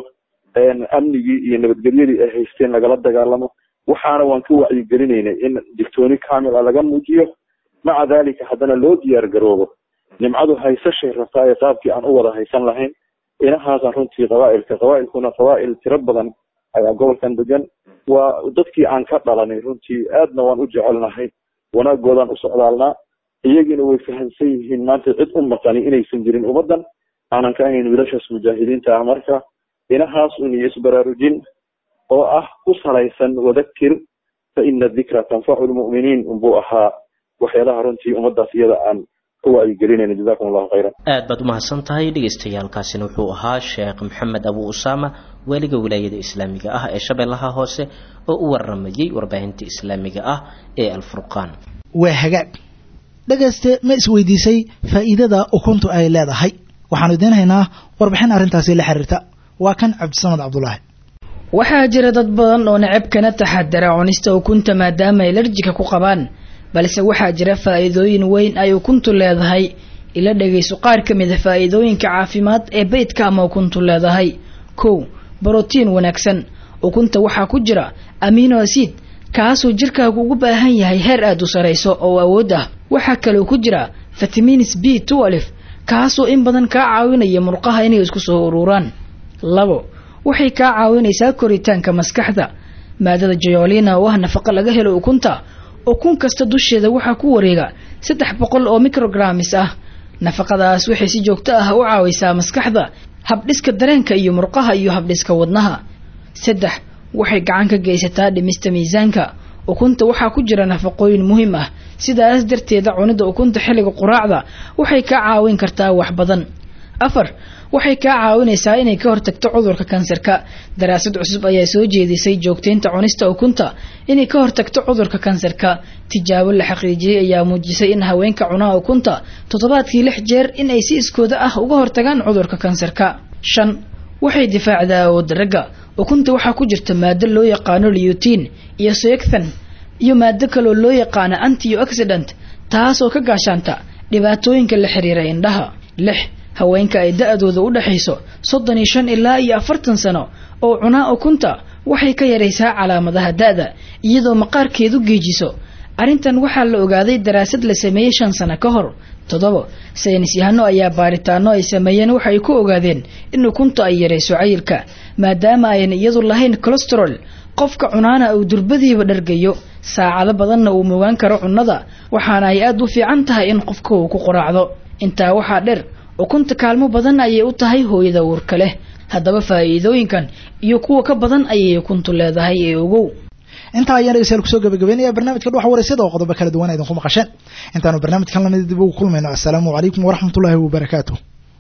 amnigii iyo nabadgelyadii ay haysteen lagala dagaalamo waxaana waan ka wacyigelinaynay in digtooni kamil a laga muujiyo maca dalika haddana loo diyaar garoobo nimcadu haysashay rabtaa ee qaabkii aan u wada haysan lahayn inahaasaan runtii qabaa'ilka qabaa'ilkuna qabaa'il tiro badan ayaa gobolkan degan waa dadkii aan ka dhalanay runtii aadna waan u jecelnahay wanaagoodaan u socdaalnaa iyagiina way fahamsan yihiin maanta cid u maqani inaysan jirin ummaddan aanan ka ahayn wiilashaas mujaahidiinta ah marka inahaas un iyo isbaraarujin oo ah ku salaysan wadakir fa ina dikra tanfacu lmu'miniin unbuu ahaa waxyaalaha runtii ummaddaas iyada aan ka wacyigelinayna jazakum allahu khayran aad baad umahadsan tahay dhagaystayaalkaasina wuxuu ahaa sheekh maxamed abu usaama waaliga wilaayada islaamiga ah ee shabeellaha hoose oo u waramayey warbaahinta islaamiga ah ee alfurqaan waa hagaag dhegayste ma isweydiisay faa'iidada ukuntu ay leedahay waxaanu idiin haynaa warbixin arrintaasi la xiriirta waa kan cabdisamad cabdulaahi waxaa jira dad badan oo necab kana taxadara cunista ukunta maadaama ay larjika ku qabaan balse waxaa jira faa'iidooyin weyn ay ukuntu leedahay ila dhegayso qaar ka mid a faa'iidooyinka caafimaad ee beydka ama ukuntu leedahay kow brotiin wanaagsan ukunta waxaa ku jira amino acid kaasoo jirkaagu ugu baahan yahay heer aad u sarayso oo awood ah waxaa kaloo ku jira vitamins b twelve kaasoo in badan kaa caawinaya murqaha inay isku soo ururaan labo waxay kaa caawinaysaa koritaanka maskaxda maadada jayolina oo ah nafaqo laga helo ukunta ukun kasta dusheeda waxaa ku wareega saddex boqol oo micrograms ah nafaqadaas waxay si joogto ah u caawisaa maskaxda habdhiska dareenka iyo murqaha iyo habdhiska wadnaha saddex waxay gacan ka geysataa dhimista miisaanka ukunta waxaa ku jira nafaqooyin muhiim ah sidaas darteeda cunida ukunta xilliga quraacda waxay kaa caawin kartaa wax badan afar waxay kaa caawinaysaa inay ka hortagto cudurka kansarka daraasad cusub ayaa soo jeedisay joogteynta cunista ukunta inay ka hortagto cudurka kansarka tijaabo la xaqiijiyey ayaa muujisay in haweenka cunaa ukunta toddobaadkii lix jeer in ay si iskooda ah uga hortagaan cudurka kansarka shan waxay difaacdaa awoodda ragga ukunta waxaa ku jirta maado loo yaqaano liyutiin iyo soyegthan iyo maado kaloo loo yaqaano antioxidant taasoo ka gaashaanta dhibaatooyinka la xiriira indhaha lix haweenka ay da-dooda u dhexayso soddon iyo shan ilaa iyo afartan sano oo cunaa ukunta waxay ka yaraysaa calaamadaha da-da iyadoo maqaarkeedu geejiso arrintan waxaa la ogaaday daraasad la sameeyey shan sano ka hor toddobo saynis yahano ayaa baaritaano ay sameeyeen waxa ay ku ogaadeen in ukunta ay yarayso cayilka maadaama ayan iyadu lahayn colesterol qofka cunaana uu durbadiiba dhargayo saacado badanna uu mogaan karo cunnada waxaana ay aada u fiican tahay in qofka uu ku qoraacdo intaa waxaa dheer ukunta kaalmo badan ayay u tahay hooyada uurka leh haddaba faa'iidooyinkan iyo kuwa ka badan ayay ukuntu leedahay ee ogow intaa ayaan dhegeystayaal kusoo gabagabeynaya barnaamijka dhuxa wareysada oo qodobo kala duwan idinku maqasheen intaanu barnaamijkan lamid dib ugu kulmayno assalaamu calaykum waraxmatullaahi wabarakaatuh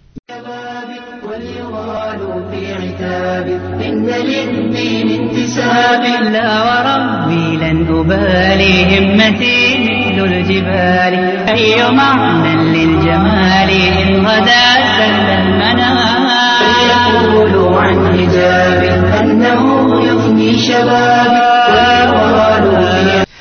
إن للدين انتساب لا وربي لن أبالي همتي مثل الجبال أي معنى للجمال إن غدا سل المنام فيقولوا عن حجاب أنه يفني شبابي ويقال في